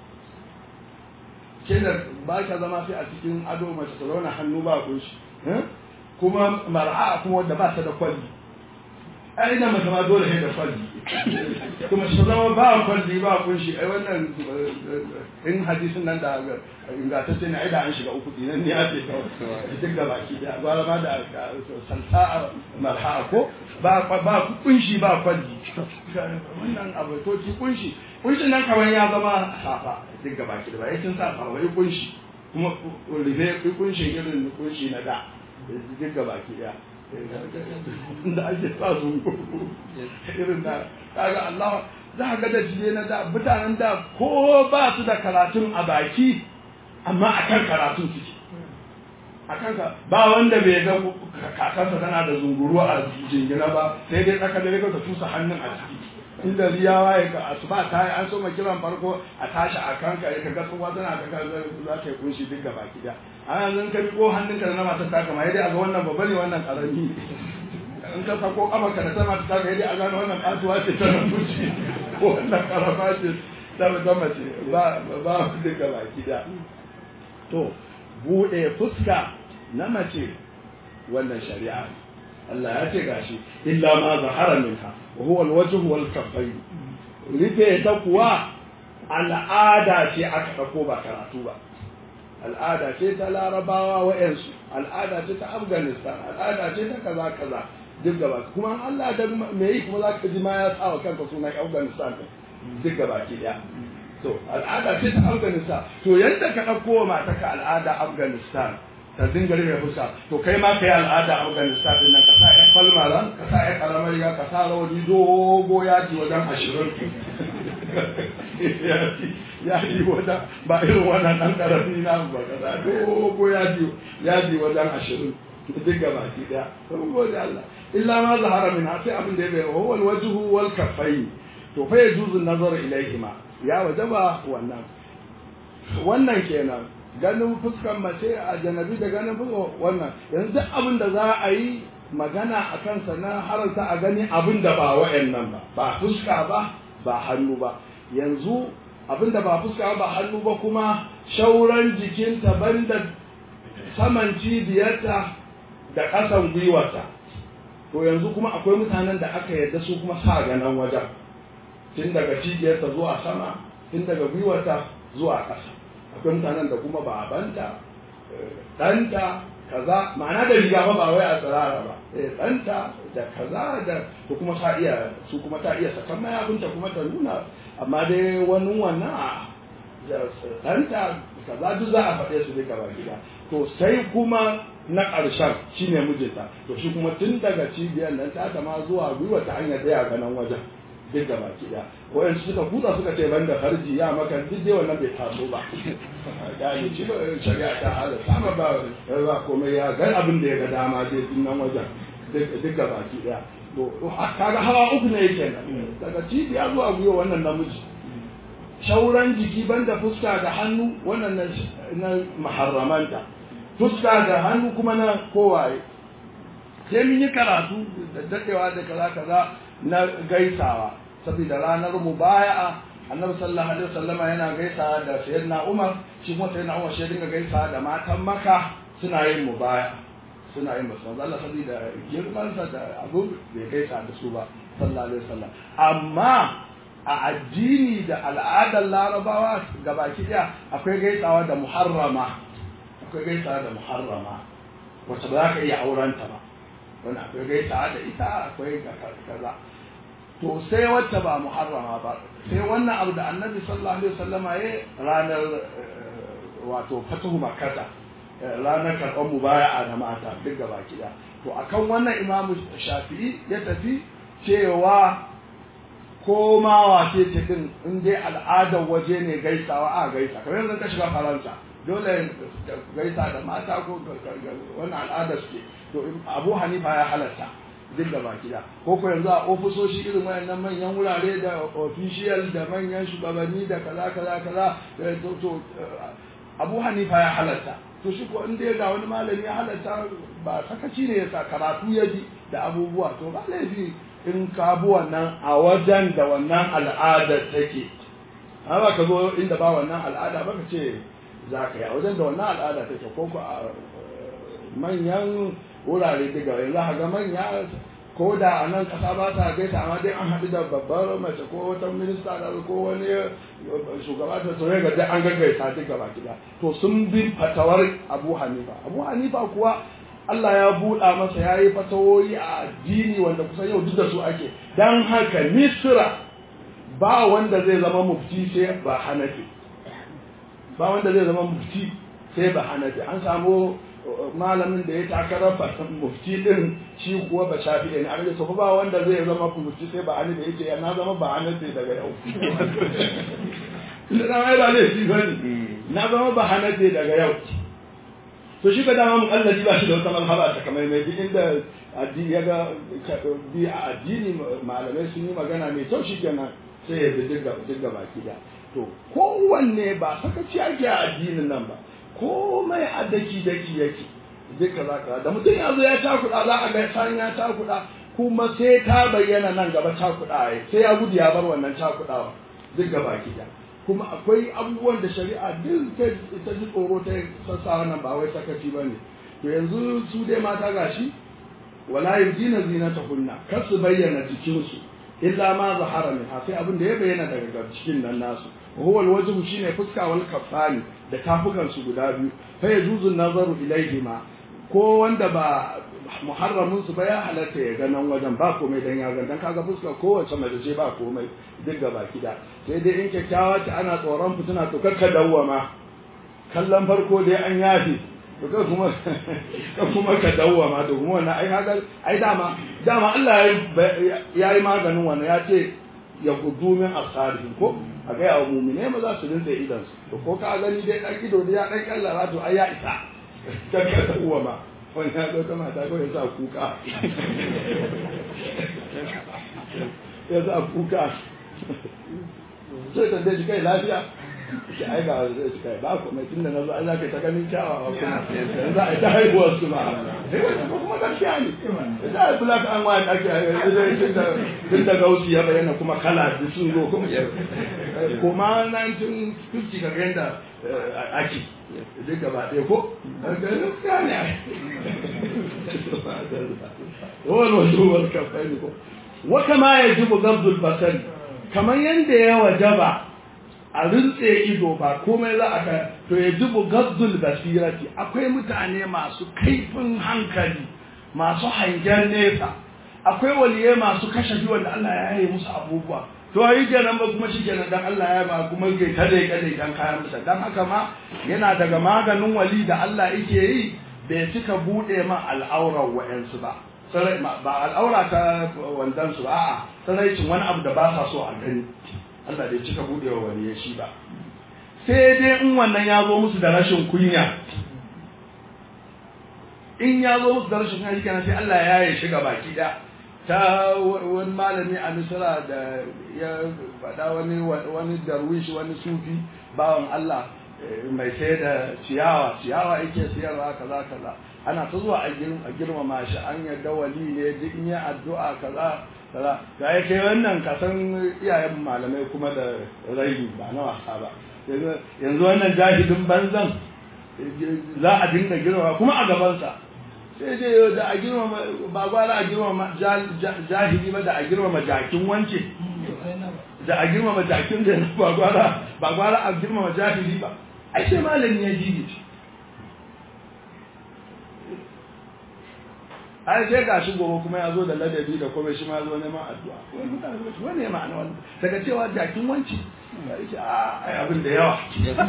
ke da ba ka zama sai a cikin ado mace ta zauna hannu ba kunshi kuma mar'a kuma wadda ba ta da kwalli ai ina mace ma dole sai da kwalli kuma shi zama ba kwalli ba kunshi ai wannan in hadisin nan da ingantacce ne ai da an shiga uku dinan ne ake duk da baki da gwara ma da salsa marha ko ba ba kunshi ba kwalli wannan abu to ki kunshi kunshin nan kawai ya zama safa duk da baki da ba yakin sa wai kunshi kuma rufe kunshin irin kunshi na da duk da baki daya da ake sa su irin da kaga Allah za ga da jiye na da mutanen da ko ba su da karatun a baki amma akan karatun suke akan ka ba wanda bai ga kakansa tana da zunguru a jingina ba sai dai tsaka da ka tusa hannun a ciki inda riya waye ka asuba ta yi an so ma kiran farko a tashi a kanka ya kaga tsohuwa tana ka ga za ka yi kunshi duk gaba ki da ana zan ka ko hannunka da na matar ta kama dai a ga wannan babba ne wannan karami in ka sako kafarka da ta matar ta dai a gano wannan kasuwa ce ta rubuci ko wannan karama ce ta ta mace ba ba duk gaba ki da to bude fuska na mace wannan shari'a Allah ya ce gashi illa ma zahara minha wa huwa alwajh wal kaffayn rufe ta kuwa al'ada ce aka dauko ba karatu ba al'ada ce ta larabawa wa'yansu al'ada ce ta afghanistan al'ada ce ta kaza kaza duk gaba kuma Allah da me yi kuma za ka ji ma ya sa wa kanka sunan afghanistan duk gaba ki daya to al'ada ce ta afghanistan to yadda ka ɗauko mata ka al'ada afghanistan ta dinga rufe fuska to kai ma kai al'ada afghanistan din nan ka sa ya falmaran ka sa ya karamar riga ka sa rawani dogo yaji wajen ashirin yaji wajen ba irin wannan ɗan ƙarami na ba ka sa dogo yaji yaji wajen ashirin duk gaba ki daya sun gode Allah illa ma zahara min sai abin da ya bai huwa alwajhu wal kaffayn to fa yajuzu nazar ilayhima ya wajaba wannan wannan kenan ganin fuskan mace a janabi da ganin fuskan wannan yanzu duk abin da za a yi magana a kansa na haranta a gani abin da ba wa'annan ba ba fuska ba ba hannu ba yanzu abin da ba fuska ba hannu ba kuma shauran jikinta banda saman cibiyarta da ƙasan gwiwarta to yanzu kuma akwai mutanen da aka yarda su kuma sa ganan wajen tun daga cibiyarta zuwa sama tun daga gwiwarta zuwa ƙasa akwai mutanen da kuma babanta ɗanta kaza ma'ana da riga ba ba wai a tsirara ba ɗanta da kaza da to kuma ta iya su kuma ta iya sakan mayafinta kuma ta nuna amma dai wani wannan a ɗanta kaza duk za a faɗe su duka ba gida to sai kuma na ƙarshen shine mijinta to shi kuma tun daga cibiyar nan ta ma zuwa gwiwa ta hanyar da ya ganan wajen duk da baki da wayan suka kusa suka ce banda farji ya maka duk dai wannan bai taso ba gani shi shari'a ta hala sama ba ba komai ya ga abin da ya ga dama dai din nan wajen duk da baki da to kaga hawa uku ne yake nan daga cibiya zuwa gwiwa wannan namiji shauran jiki banda fuska da hannu wannan na maharramanta fuska da hannu kuma na kowaye sai mun yi karatu da dadewa da kaza kaza na gaisawa saboda ranar mubaya'a annabi sallallahu alaihi wasallama yana gaisawa da sayyidina Umar shi kuma sayyidina Umar shi dinga gaisawa da matan Makka suna yin mubaya suna yin musu Allah saboda girman sa da abu bai gaisa da su ba sallallahu alaihi wasallam amma a addini da al'adar larabawa gabaki daya akwai gaisawa da muharrama akwai gaisawa da muharrama wacce ba za ka iya aurenta ba wani akwai gaisa da ita akwai kaza to sai wacce ba muharrama ba sai wannan abu da annabi sallallahu alaihi wasallama ya ranar wato fatuhu makkata ranar karɓar mubaya'a na mata duk gaba kida to akan wannan imamu shafi'i ya tafi cewa ko ma wace ce din in dai al'adar waje ne gaisawa a gaisa kamar yanzu ka shiga faransa dole gaisa da mata ko wannan al'adar suke to abu hanifa ya halatta duk da baki da ko ko yanzu a ofisoshi irin wayannan manyan wurare da official da manyan shugabanni da kaza kaza kaza to to abu hanifa ya halatta to shi ko in dai ga wani malami ya halatta ba sakaci ne ya karatu ya ji da abubuwa to ba laifi in ka bi wannan a wajen da wannan al'adar take amma ka zo inda ba wannan al'ada ba ka ce za ka yi a wajen da wannan al'ada take ko ko a manyan wurare daga yanzu a ga manya ko da a nan kasa ba ta gaisa amma dai an haɗu da babbar mace ko wata minista da ko wani shugaba ta tsoye ga dai an gaggaisa duk gaba gida to sun bi fatawar abu hanifa abu hanifa kuwa Allah ya buɗa masa ya yi fatawoyi a addini wanda kusan yau duk da su ake don haka misira ba wanda zai zama mufti sai ba hanafi ba wanda zai zama mufti sai ba hanafi an samu malamin da ya takarar mufti din shi kuwa ba shafi ne a to ba wanda zai zama mufti sai ba hanafi yake ya na zama ba hanafi daga yau na mai ba zai shi bane na zama ba hanafi daga yau to shi ka dama mukallaji ba shi da wata malhaba ta kamar mai duk inda addini ya ga bi a addini malamai sun yi magana mai kyau shi kenan sai ya bi duk baki da to kowanne ba sakaci ake a addinin nan ba komai a daki daki yake duka za ka da mutum ya zo ya takuɗa za a ga san ya takuɗa kuma sai ta bayyana nan gaba takuɗa ya sai ya gudu ya bar wannan takuɗawa duk gaba da kuma akwai abubuwan da shari'a duk ta ji tsoro ta sassa wannan ba wai sakaci ba ne to yanzu su dai mata gashi wala yujina zinatahunna kar su bayyana jikinsu illa ma zahara min sai abin da ya bayyana daga cikin nan nasu huwa alwajhu shine fuska wal kafani da tafukan su guda biyu fa yajuzu nazaru ilayhima ko wanda ba muharramin su ba ya halatta ya ga nan wajen ba komai dan ya dan kaga fuska kowace mace ce ba komai duk gaba kida sai dai in kyakkyawa ta ana tsoron fitina to kakka dawwama kallon farko dai an yafi to kai kuma ka kuma ka dawwama to kuma wannan ai kaga ai dama dama Allah ya yi maganin wannan ya ce ya gudu min asarihim ko a ga yawa mumine ma za su rinse idan su to ko ka gani dai dan ido da ya dan kallara to ai ya isa ka ka dawwama wani ya zo ta mata ko ya sa kuka ya sa kuka sai tambaye shi kai lafiya ki ai ga zai ci kai ba ku mai tunda nazo an zaka ta ganin kyawawa kuma yanzu ai ta haihuwar su ma kuma gaskiya ne da ai black and white ake tunda tunda gausi ya bayyana kuma kala da sun zo kuma kuma 1950 ka yanda ake duk gaba ɗaya ko gaskiya ne wani wasu wani kafai ko wa kama ya jibu gabdul basari kamar yadda ya wajaba a rintse ido ba komai za a to ya jibu gabdul basirati akwai mutane masu kaifin hankali masu hangen nesa akwai waliye masu kashe wanda Allah ya yi musu abubuwa to yi kenan ba kuma shi kenan dan Allah ya ba kuma ke kada kada dan kayan musa dan haka ma yana daga maganin wali da Allah yake yi bai cika bude ma al'aurar wa'ansu ba ba al'aura ta wandan su a'a sanaicin wani abu da ba sa so a gani Allah bai cika bude wa wani shi ba sai dai in wannan ya zo musu da rashin kunya in ya zo musu da rashin kunya kenan sai Allah ya yi shiga baki da ta wani malami a misira da ya faɗa wani wani darwish wani sufi bawan Allah mai sai da ciyawa ciyawa yake siyarwa kaza kaza ana ta zuwa a girmama shi an yarda wali ne duk in ya addu'a kaza kaza ga ya kai wannan kasan iyayen malamai kuma da rai ba na wasa ba yanzu wannan jahilin banzan za a dinga girmama kuma a gabansa sai dai da a girmama ba gwara a girmama jahili ba da a girmama jakin wance da a girmama jakin da ba gwara ba gwara a girmama jahili ba ai sai malami ya jigi ai sai ga shi gobe kuma ya zo da ladabi da kuma shi ma zo neman addu'a wani mutane su wani ya ma'ana wannan daga cewa jakin wanci ya ce a ai abin da yawa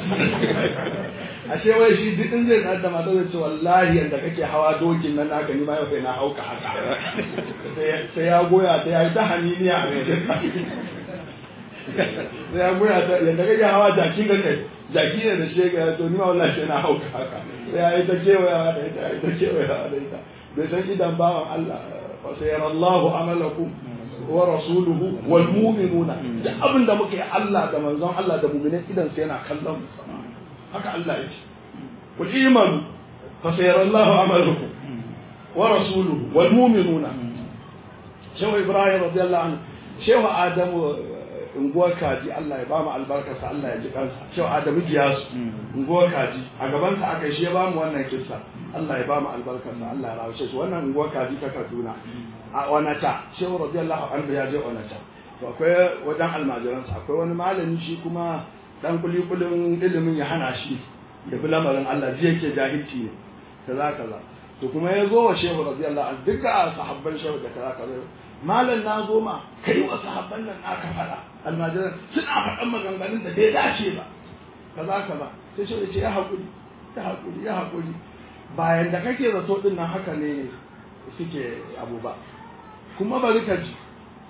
ashe wai shi duk in zai tsada mata zai ce wallahi yanda kake hawa dokin nan naka ni ma yau sai na hauka haka sai ya goya ta ya yi ta haniniya a sai ya goya ta yadda kake hawa jaki ga kai jaki ne da shi ga to ni ma wallahi sai na hauka haka sai ya yi ta kewayawa da ita ya yi ta kewayawa da ita bai san idan bawan Allah fa sayarallahu amalakum wa rasuluhu wal mu'minuna da abin da muke Allah da manzon Allah da mu'minin idan sai yana kallon mu haka Allah ya ce kul imanu fa sayarallahu amalakum wa rasuluhu wal mu'minuna shehu ibrahim radiyallahu anhu shehu adamu unguwar kaji Allah ya ba mu albarkarsa Allah ya ji kansa shehu adamu giyasu unguwar kaji a gabansa aka shi ya ba mu wannan kissa Allah ya ba mu albarkarsa Allah ya rawace shi wannan unguwar kaji ta Kaduna a Onata shehu radiyallahu anhu ya je Onata to akwai wajen almajiransa akwai wani malami shi kuma dan kulikulin ilimin ya hana shi ya bi lamarin Allah ji yake jahilci ne kaza kaza to kuma ya zo wa shehu radiyallahu anhu duka sahabban shehu da kaza kaza malam na zo ma kai wa sahabban nan aka fada almajiran suna faɗan maganganun da bai dace ba kaza kaza sai shehu ya ce ya haƙuri ya haƙuri ya haƙuri bayan da kake zato din nan haka ne suke abu ba kuma bari ka ji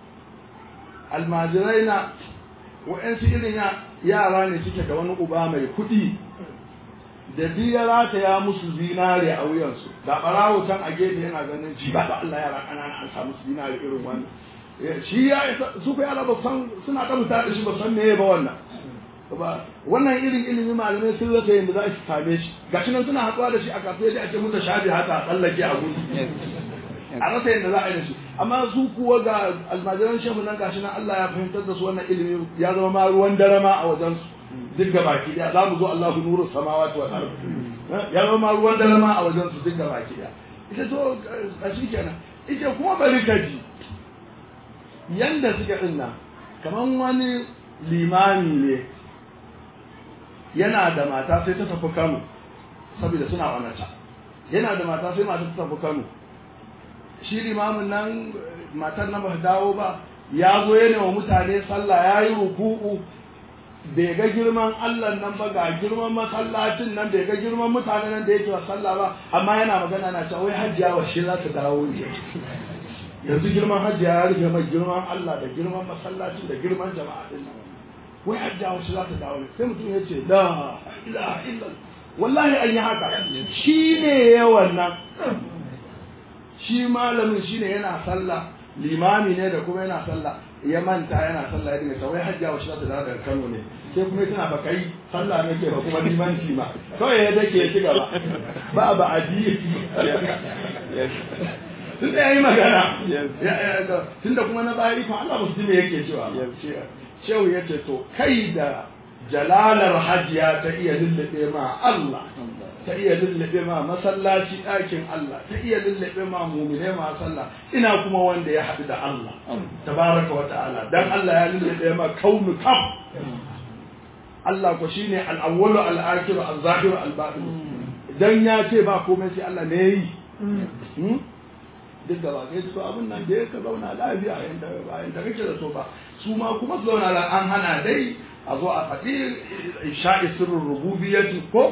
almajirai na wa'yansu irin yara ne suke da wani uba mai kuɗi da biya rataya musu zinare a wuyansu da ɓarawo can a gefe yana ganin ji ba Allah yara ƙanana an samu zinare irin wannan shi ya su ku yara ba san suna ɗabuta da shi ba san meye ba wannan ba wannan irin ilimi malamai sun rasa yadda za su same shi ga shi nan suna haɗuwa da shi a kasuwa da ake mutu shafi haka a tsallake a gudu a rasa yadda za a yi da shi amma su kuwa ga almajiran shehu nan gashi nan Allah ya fahimtar da su wannan ilimi ya zama ma ruwan dare ma a wajen su duk ga baki daya za mu zo Allahu nuru samawati wal ard ya zama ma ruwan dare ma a wajen su duk ga baki daya ita to a shi kenan ita kuma bari ka ji yanda suke din nan kaman wani limami ne yana da mata sai ta tafi Kano saboda suna onata yana da mata sai mata ta tafi Kano shi limamin nan matar nan ba dawo ba ya zo yana wa mutane sallah ya yi ruku'u bai ga girman Allah nan ba ga girman masallacin nan bai ga girman mutanen nan da yake wa sallah ba amma yana magana na cewa wai hajjiya wa shi za ta dawo ne yanzu girman hajjiya ya rufe mai girman Allah da girman masallacin da girman jama'a din nan wai hajjiya wa shi za ta dawo ne sai mutum ya ce la ilaha illallah wallahi an yi haka shi ne yawan nan shi malamin shi ne yana sallah limami ne da kuma yana sallah ya manta yana sallah ya dinga kawai hajjiya wa shi zata dawo daga Kano ne sai kuma tana ba kai sallah ne ke ba kuma limanci ma kawai ya dake ya ci gaba ba ba aji tun da yayi magana tun da kuma na bayi fa Allah musulmi yake cewa shehu ya ce to kai da jalalar hajiya ta iya lullube ma Allah ta iya lullube ma masallaci ɗakin Allah ta iya lullube ma mumine ma sallah ina kuma wanda ya haɗu da Allah tabaraka wa ta'ala dan Allah ya lullube ma kaunu kam Allah ko shine al-awwalu al-akhiru al-zahiru al-batin dan ya ce ba komai sai Allah ne yi duk da ba kai to abin nan da ya ka zauna lafiya yanda bayan da kake da so ba su ma kuma su zauna an hana dai a zo a faɗi sha'i sirrin rububiyyati ko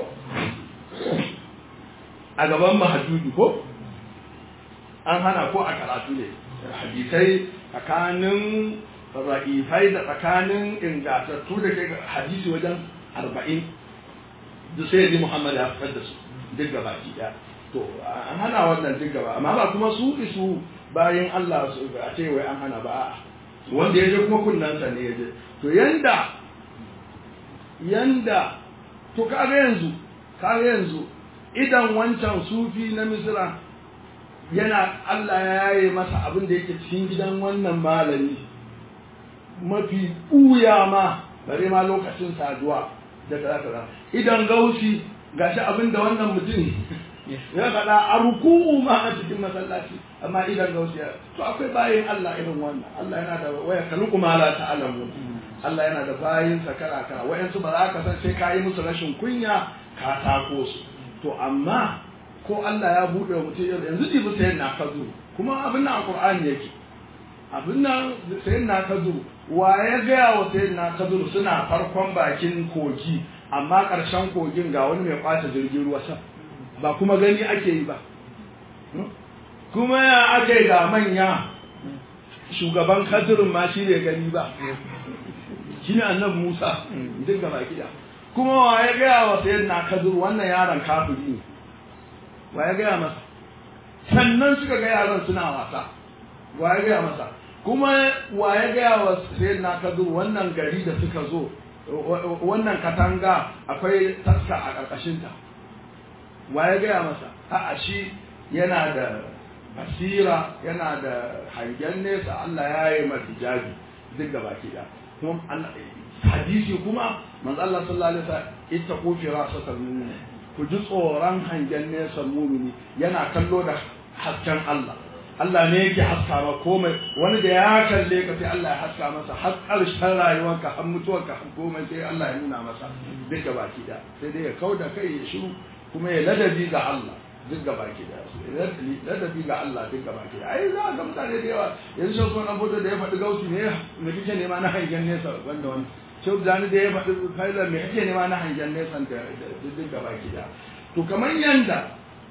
a gaban mahajjudu ko an hana ko a karatu ne hadisai tsakanin ra'ifai da tsakanin ingantattu da ke hadisi wajen arba'in duk sai ji muhammad ya fitar da su duk gaba ki ɗaya to an hana wannan duk gaba amma ba kuma su isu bayan allah su a ce wai an hana ba wanda ya je kuma kunnansa ne ya je to yanda yanda to kaga yanzu kaga yanzu idan wancan sufi na misira yana Allah ya yaye masa abin da yake cikin gidan wannan malami mafi ɓuya ma bare ma lokacin saduwa da kaza kaza idan gausi gashi abin da wannan mutum ya faɗa a ruku'u ma a cikin masallaci amma idan gausi ya to akwai bayin Allah irin wannan Allah yana da waya kaluku ma la ta'lamu Allah yana da bayin sa kala kala wayansu ba za ka san sai ka yi musu rashin kunya ka tako su to amma ko Allah ya buɗe mutum yanzu jibi sai na kazu kuma abin nan a Qur'ani yake abin nan sai na kazu wa ya gaya wa sai na kazu suna farkon bakin kogi amma ƙarshen kogin ga wani mai kwata jirgin ruwa sa ba kuma gani ake yi ba kuma ya ake ga manya shugaban kazirin ma shi ne gani ba shine annabi Musa duk gaba kida kuma wa ya gaya wa sayyidina Kadir wannan yaron kafiri ne wa ya gaya masa sannan suka ga yaran suna wasa wa ya gaya masa kuma wa ya gaya wa sayyidina Kadir wannan gari da suka zo wannan katanga akwai taska a ƙarƙashinta wa ya gaya masa a'a shi yana da basira yana da hangen nesa Allah ya yi masa hijabi duk gaba ki da kuma hadisi kuma manzo Allah sallallahu alaihi wasallam ittaqu firasatal mu'min ku ji tsoron hangen nesa mu'mini yana kallo da hasken Allah Allah ne yake haska ma komai wani da ya kalle ka sai Allah ya haska masa har ƙarshen rayuwarka har mutuwarka har komai sai Allah ya nuna masa duk gaba ki da sai dai ya kauda kai ya shiru kuma ya ladabi ga Allah duk gaba ki da ladabi ga Allah duk gaba ki da ai za ga mutane da yawa yanzu shi kuma abu da ya faɗi gausi ne me kike nema na hangen nesa wanda wani shi zani da ya faɗi failar me kike nema na hangen nesa da duk gaba ki da to kamar yanda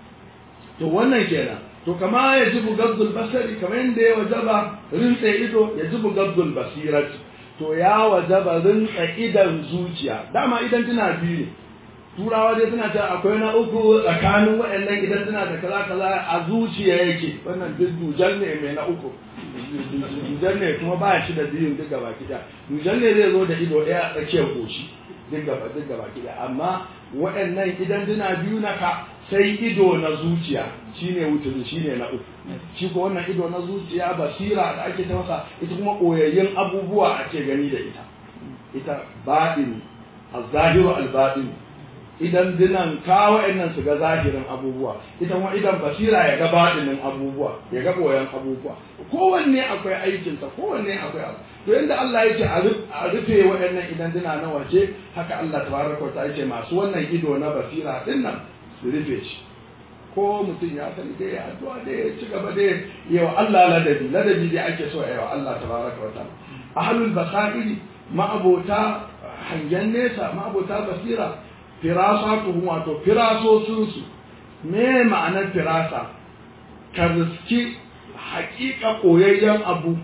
to wannan kenan to kama ya jibu gabdul basari kamar yanda ya wajaba rinse ido ya jibu gabdul basirati to ya wajaba rinse idan zuciya dama idan tana biyu ne turawa dai suna ta akwai na uku tsakanin waɗannan idan suna da kaza kaza a zuciya yake wannan duk dujan ne mai na uku dujan ne kuma ba shi da biyun duk gaba kida dujan ne zai zo da ido ɗaya a tsakiyar goshi duk gaba duk gaba kida amma waɗannan idan suna biyu na ka sai ido na zuciya shine wuturi shine na uku shi ko wannan ido na zuciya basira da ake ta masa ita kuma koyayyen abubuwa ake gani da ita ita baɗin al-zahiru al-baɗin idan dinan kawo nan su ga zahirin abubuwa ita kuma idan basira ya ga baɗinin abubuwa ya ga koyan abubuwa kowanne akwai aikinsa kowanne akwai abu to yanda Allah yake a rufe waɗannan idan dina na waje haka Allah tabaraka ta yake masu wannan ido na basira din nan su rufe shi ko mutum ya sani dai ya addu'a dai ya ci gaba dai yawa Allah ladabi ladabi dai ake so yawa Allah tabaraka wa ta'ala ahlul basairi ma'abota hangen nesa ma'abota basira firasatuhum wato firasosinsu me ma'anar firasa ka riski hakika koyayyen abu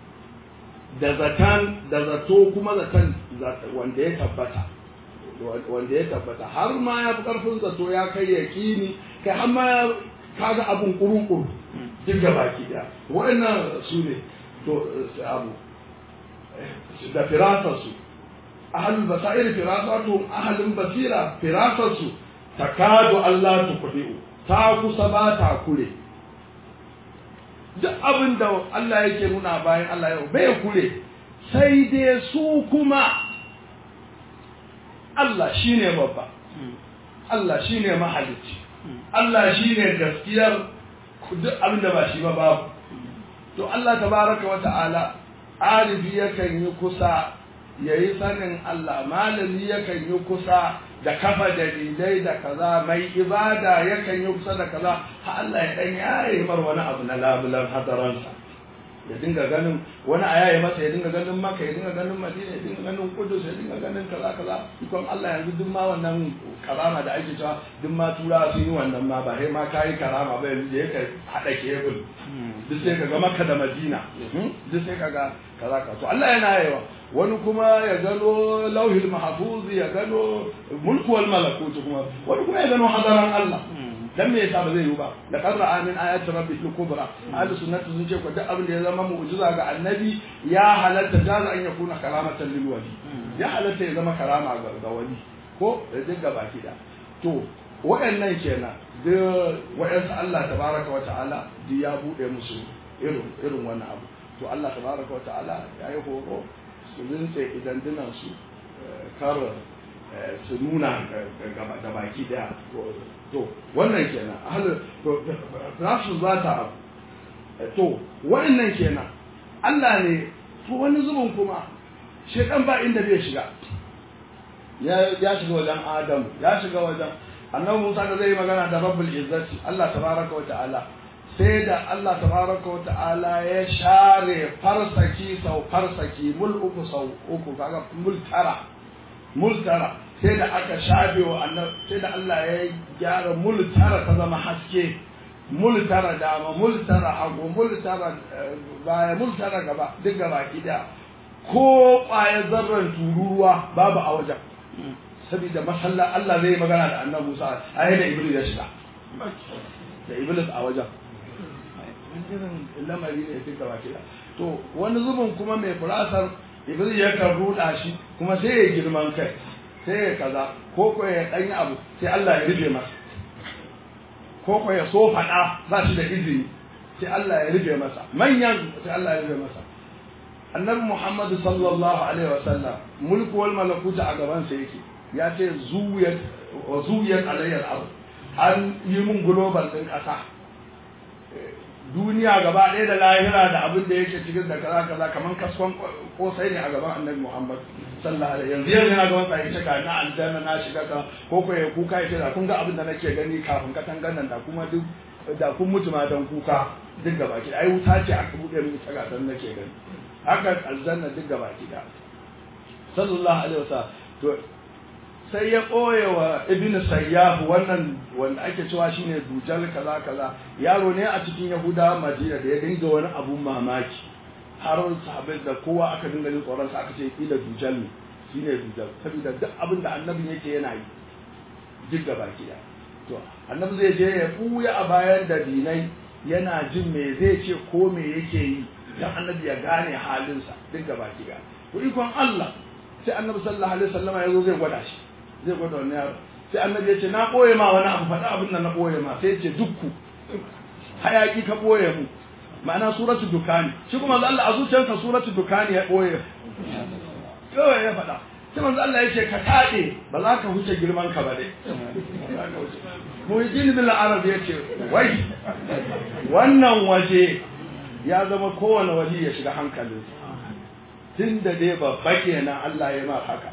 da zatan da zato kuma zatan wanda ya tabbata wanda ya tabbata har ma ya fi karfin zato ya kai yakini kai har ma kaga abun kuru-kuru duk da baki daya waɗannan su ne to abu da firasarsu ahalul basair firasatu ahalin basira firasarsu takadu Allah tuqdi'u ta kusa ba ta kure duk abin da Allah yake nuna bayan Allah yau bai kure sai dai su kuma Allah shine babba Allah shine mahalicci Allah shine gaskiyar duk abin da ba shi ba babu to Allah tabaraka wa ta'ala arifi yakan yi kusa ya yi sanin Allah malami yakan yi kusa da kafa dalilai da kaza mai ibada yakan yi kusa da kaza ha Allah ya dan yaye mar wani abu na labulan hadaransa ya dinga ganin wani a yaye masa ya dinga ganin maka ya dinga ganin madina ya dinga ganin kudus ya dinga ganin kaza kaza ikon Allah yanzu duk ma wannan karama da ake cewa duk ma tura sun yi wannan ma ba sai ma kayi karama ba yanzu ya ka hada kebul duk sai ka ga maka da madina duk sai ka ga kaza ka to Allah yana yawa wani kuma ya gano lauhil mahfuz ya gano mulku wal malakut kuma wani kuma ya gano hadaran Allah dan me yasa ba zai yi ba da qarra min ayati rabbikal kubra ahlus sunnati sun ce ko duk abin da ya zama mu'jiza ga annabi ya halatta jaza an yakuna karamatan lil wali ya halatta ya zama karama ga wali ko da duk baki da to waɗannan kenan da waɗansu Allah tabaraka wa ta'ala duk ya buɗe musu irin irin wannan abu to Allah tabaraka wa ta'ala ya yi horo su rinse idan dinan su kar su nuna da baki daya to wannan kenan ahlul to rasu za ta abu to wannan kenan Allah ne to wani zubin kuma shekan ba inda bai shiga ya shiga wajen Adam ya shiga wajen annabi Musa da zai magana da Rabbul Izzati Allah tabaraka wa ta'ala sai da Allah tabaraka wa ta'ala ya share farsaki sau farsaki mul uku sau uku kaga mul tara mul tara sai da aka shafe wa annabi sai da Allah ya gyara mul tara ta zama haske mul tara dama mul tara hagu mul tara baya mul tara gaba duk gaba kida ko ƙwayar zarran tururuwa babu a wajen saboda masallar Allah zai magana da annabi Musa a da Iblis ya shiga da Iblis a wajen irin lamari ne fi gaba kira to wani zubin kuma mai furasar Iblis ya kan ruɗa shi kuma sai ya girman kai sai ya kaza ko ko ya ɗanyi abu sai Allah ya rufe masa ko ko ya so faɗa ba shi da izini sai Allah ya rufe masa manyan sai Allah ya rufe masa annabi Muhammad sallallahu alaihi wasallam mulku wal malakuta a gaban sa yake ya ce zuwiyat wa zuwiyat alayya al an yi mun global din kasa duniya gaba ɗaya da lahira da abin da yake cikin da kaza kaza kaman kaskon kosai ne a gaban annabi Muhammad sallallahu alaihi yanzu yanzu na gaban sa yace ga na aljanna na shiga ka ko ko ya kuka yace da kun ga abin da nake gani kafin katangan nan da kuma duk da kun mutu ma dan kuka duk gaba ki ai wuta ce aka bude min ita ga dan nake gani haka aljanna duk gaba ki da sallallahu alaihi wasallam to sai ya ɓoye wa ibn sayyaf wannan wanda ake cewa shine dujal kaza kaza yaro ne a cikin yahuda madina da ya dinga wani abun mamaki har sahabbai da kowa aka dinga jin tsoron sa aka ce kila dujal ne shine dujal saboda duk abin da annabin yake yana yi duk gaba kiya to annabi zai je ya buya a bayan da dinai yana jin me zai ce ko me yake yi dan annabi ya gane halinsa duk gaba kiya to ikon Allah sai annabi sallallahu alaihi wasallam ya zo zai gwada shi zai gwada wani yaro sai annabi ya ce na ɓoye ma wani abu faɗa abin da na ɓoye ma sai ya ce dukku hayaki ka ɓoye mu ma'ana suratu dukani shi kuma manzo Allah a zuciyarsa suratu dukani ya ɓoye kawai ya faɗa sai manzo Allah ya ce ka taɗe ba za ka huce girman ka ba dai muhijin bin arab ya ce wai wannan waje ya zama kowane wali ya shiga hankalinsa tun da dai babba kenan Allah ya ma haka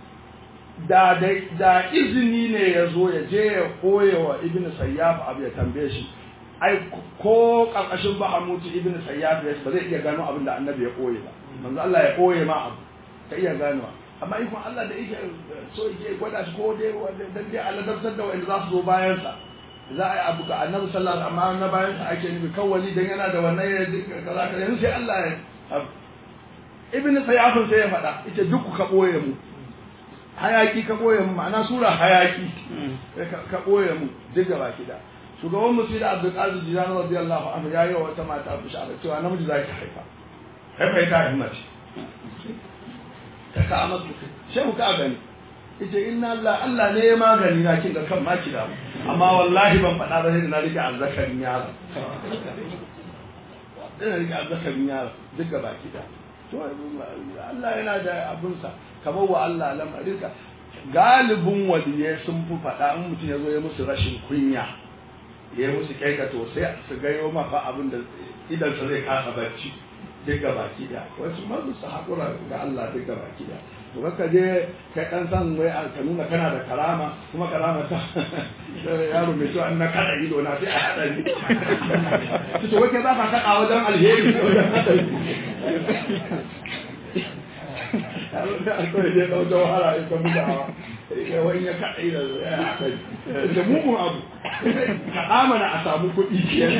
da da izini ne ya zo ya je ya koya wa ibn sayyaf abu ya tambaye shi ai ko karkashin bahamuti ibn sayyaf ya ba zai iya gano abin da annabi ya koye ba manzo Allah ya koye ma abu ka iya ganowa amma ikon Allah da yake so yake gwada shi ko dai dan dai aladabtar da wanda za su zo bayan sa za a yi abu ga annabi sallallahu alaihi wasallam amma na bayan sa ake nufi kawali dan yana da wannan ya kaza kaza yanzu sai Allah ya ibn sayyaf sai ya faɗa ita duk ka boye mu hayaki ka ɓoye mu ma'ana sura hayaki ka ɓoye mu duk gaba kida shugaban musu da abdul qadir jilan radiyallahu anhu ya yi wa wata mata bishara cewa namiji za ki haifa haifa ita himmace ta ka amatu shehu ka gani ita inna Allah Allah ne ya magani na kin ga kan ma kida amma wallahi ban faɗa ba sai na rike azzakarin yaro ina rike azzakarin yaro duk gaba kida to Allah yana da abunsa ka wa Allah lamarinka galibin waliyai sun fi faɗa in mutum ya zo ya musu rashin kunya ya musu kyaika to sai su gayo mafa abin da idansa zai kasa barci duk ga baki da wasu mazu su haƙura ga Allah duk ga baki da to ka je kai ɗan san wai ka nuna kana da karama kuma karama ta yaro mai cewa na kada ido na sai a haɗa ni to wai kai za ka kaɗa wajen alheri wajen haɗari kawai dai ɗau jawhara in ka bugawa wani ya kaɗai da ya haɗari da mugun abu kaɗa mana a samu kuɗi kenan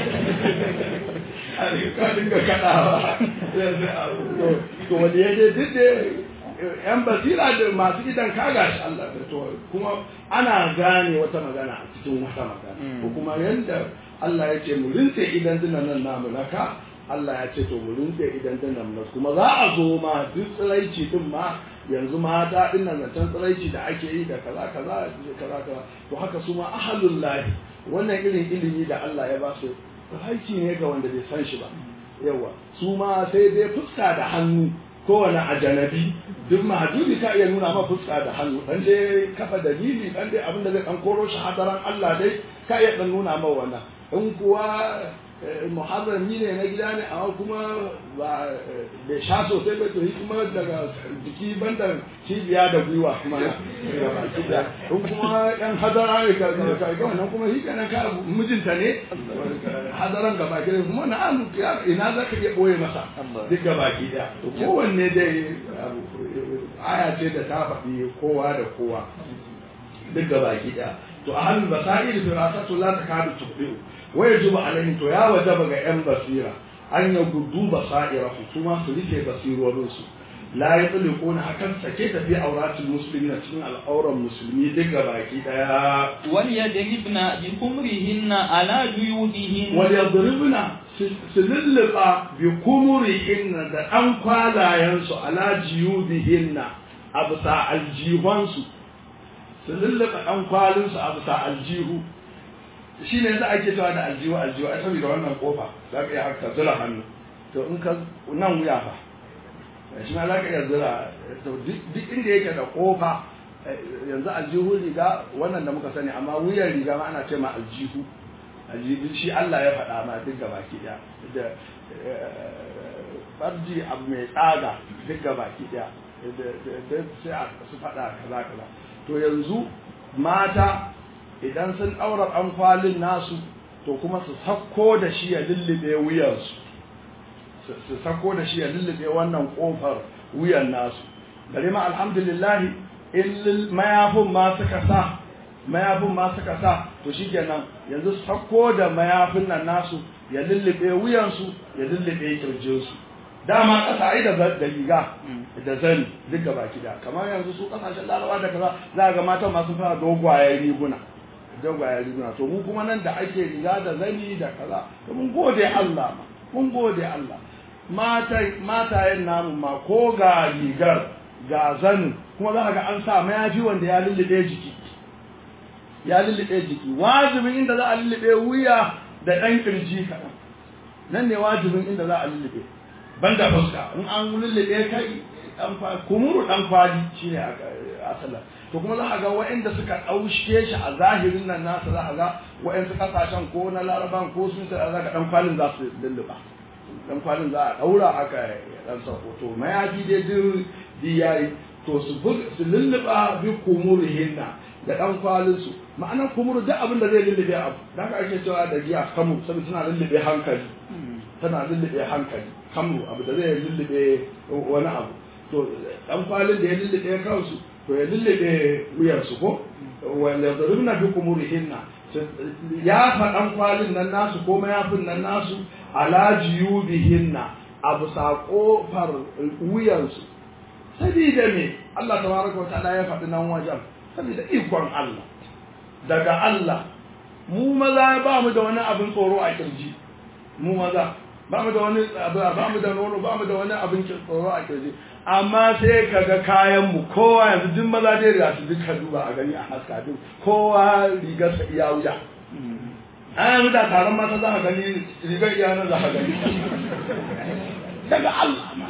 ka dinga kaɗawa to wani ya je duk da yan basira da masu idan kaga shi Allah to kuma ana gane wata magana a cikin wata magana ko kuma yanda Allah ya ce mu rinse idan dinan nan namu naka Allah ya ce to mu rinse idan dinan nan kuma za a zo ma duk tsiraici din ma yanzu mata din nan zancen tsiraici da ake yi da kaza kaza kaza kaza to haka su ma ahalul lahi wannan irin ilimi da Allah ya ba su haiki ne ga wanda bai san shi ba yawa su ma sai dai fuska da hannu kowane ajanabi duk mahajuri ka iya nuna ma fuska da hannu dan dai kafa dalili dan dai abinda zai dan koro shi hadaran Allah dai ka iya dan nuna ma wannan in kuwa muharrami ne na gida ne amma kuma ba bai sha sosai ba to yi kuma daga jiki banda cibiya da gwiwa kuma in kuma yan hadara ne ka ga wannan kuma shi kenan ka mijinta ne hadaran gaba ki kuma na amu ina za ka iya boye masa duk gaba ki daya to kowanne dai aya ce da ta faɗi kowa da kowa duk gaba ki daya to a halin basair firasatu la takadu tuqdiu wa yajibu alaihim to ya wajaba ga yan basira an ya gudu basaira su ma su rike basirorin su la ya tsule ko na hakan sake tafi auratul musulmi na cikin al'auran musulmi duk ga baki daya وليضربن بخمرهن على جيوبهن wal yadribna su lulluɓa bi kumurihinna da ɗan kwalayensu ala jiyubihinna a bisa aljihonsu su lulluɓa ɗan kwalinsu a bisa aljihu shi ne za a ke cewa da aljihu aljihu a saboda wannan kofa za ka iya haka zura hannu to in ka nan wuya fa shi ma za ka iya zura to duk inda yake da kofa yanzu aljihu riga wannan da muka sani amma wuyan riga ma ana ce ma aljihu aljihu shi Allah ya faɗa ma duk gaba ki ɗaya da farji abu mai tsaga duk gaba ki ɗaya sai a su faɗa kaza kaza to yanzu mata idan sun ɗaura ɗan kwalin nasu to kuma su sako da shi ya lullube wuyansu su sako da shi ya lullube wannan ƙofar wuyan nasu gare ma alhamdulillahi in mayafin ma suka sa mayafin ma suka sa to shikenan yanzu su sako da mayafin nan nasu ya lullube wuyansu ya lullube kirjinsu dama ƙasa ai da da riga da zani duk gaba kida kamar yanzu su ƙasashen larabawa da kaza za ga matan masu fara dogwayen riguna dogwayen riguna to mu kuma nan da ake riga da zani da kaza to mun gode Allah ma mun gode Allah mata matayen namu ma ko ga rigar ga zanin kuma za ka ga an sa mayafi wanda ya lullube jiki ya lullube jiki wajibin inda za a lullube wuya da ɗan kirji kaɗan nan ne wajibin inda za a lullube banda fuska in an lullube kai dan kumuru dan kwali shine asala to kuma za a ga waɗanda suka ɗauke shi a zahirin nan nasa za a ga waɗansu ƙasashen ko na laraban ko sun sa za ka ɗan kwalin za su lulluɓa ɗan kwalin za a ɗaura haka ɗan sako to mayafi dai duk yayi to su su lulluɓa bi kumurihinna da ɗan kwalin su ma'anar kumuru duk abin da zai lullube abu da haka ake cewa da giya kamu saboda tana lullube hankali tana lullube hankali kamru abu da zai lullube wani abu to dan kwalin da ya lullube kansu to ya lullube wuyarsu ko wanda zarurna bi kumurihinna ya fa dan kwalin nan nasu ko mayafin nan nasu ala jiyubihinna abu sa kofar wuyansu sabida me Allah tabaraka wa ta'ala ya faɗi nan wajen sabida ikon Allah daga Allah mu maza ba mu da wani abin tsoro a kirji mu maza ba mu da wani ba mu da nono ba mu da wani abin tsoro a kirji amma sai kaga kayan mu kowa yanzu duk maza dai riga su duka duba a gani a haska duk kowa rigar sa iya wuya an yanzu da taron mata za ka gani rigar iya nan za ka gani daga Allah ma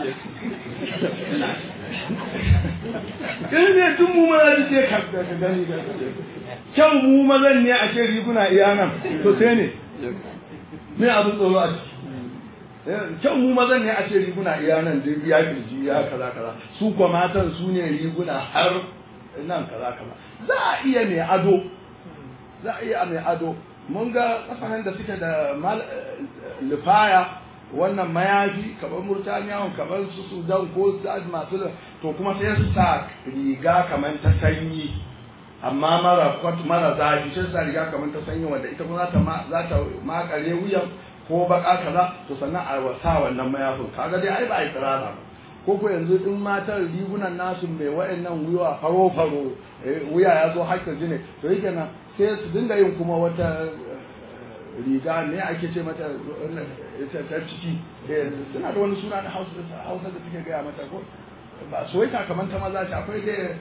in ne tun mu maza duk sai ka gani kyau mu mazan ne a ce riguna iya nan to sai ne me abin tsoro a ciki kyau mu mazan ne a ce riguna iya nan duk ya kirji ya kaza kaza su kuma matan su ne riguna har nan kaza kaza za a iya mai ado za a iya mai ado mun ga kasashen da suke da lifaya wannan mayafi kamar murtaniya kamar su sudan ko masu to kuma sai su sa riga kamar ta sanyi amma mara kwat mara zafi sai sa riga kamar ta sanyi wanda ita kuma za ta makare wuyan ko baka kaza to sannan a wasa wannan mayafin kaga dai ai ba ai tsirara ba ko ko yanzu in matan rigunan nasu mai wa'annan wuya faro faro wuya ya zo hakkin jini to yake nan sai su dinga yin kuma wata riga ne ake ce mata ta ciki suna da wani suna na hausa da suke gaya mata ko ba soyayya kamar ta maza ce akwai dai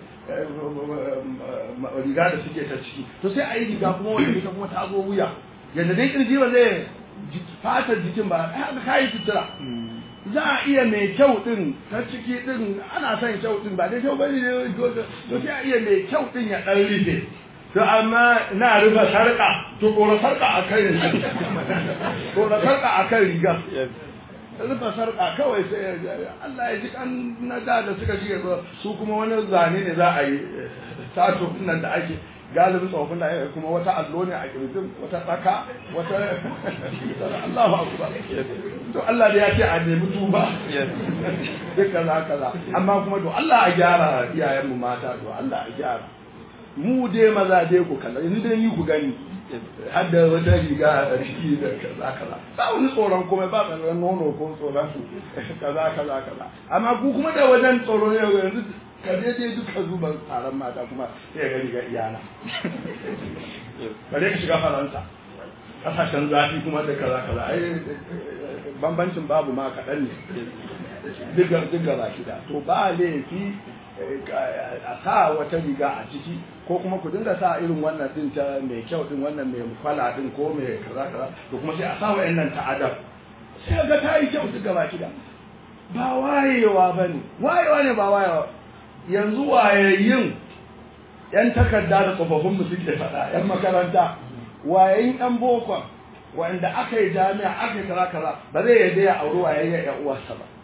riga da suke ta ciki to sai a yi riga kuma wanda ita kuma ta zo wuya yadda dai kirji ba zai fatar jikin ba haka kayi sutura za a iya mai kyau din ta ciki din ana son kyau din ba dai kyau bane ne to sai a iya mai kyau din ya dan rufe to amma na rufe sarka to kora sarka a kan kora sarka a kan riga rufe sarka kawai sai Allah ya ji kan na da da suka shiga su kuma wani zane ne za a yi sato nan da ake galibin tsofin da kuma wata allo ne a kirjin wata tsaka wata Allahu akbar to Allah da ya ce a nemi tuba duk kaza kaza amma kuma to Allah a gyara iyayen mu mata to Allah a gyara mu dai maza dai ku kalla yanzu dai ni ku gani har da wata riga a ciki da kaza kaza ba wani tsoron kuma ba tsoron nono ko tsoron kaza kaza kaza amma ku kuma da wajen tsoro ne yanzu ka je dai duka zuba taron mata kuma sai ga riga iyana bare ka shiga faransa kasashen zafi kuma da kaza kaza ai bambancin babu ma kaɗan ne duka duka ba da to ba laifi a sa wata riga a ciki ko kuma ku dinga sa irin wannan din ta mai kyau din wannan mai kwala din ko mai kaza kaza to kuma sai a sa wa'annan ta adam sai ga ta yi kyau duka ba da ba wayewa ba ne wayewa ne ba wayewa yanzu wayayyin yan takarda da tsofaffin mu suke faɗa yan makaranta wayayin yan bokon wanda aka yi jami'a aka yi kaza kaza ba zai yadda ya auri wayayyen yan uwarsa ba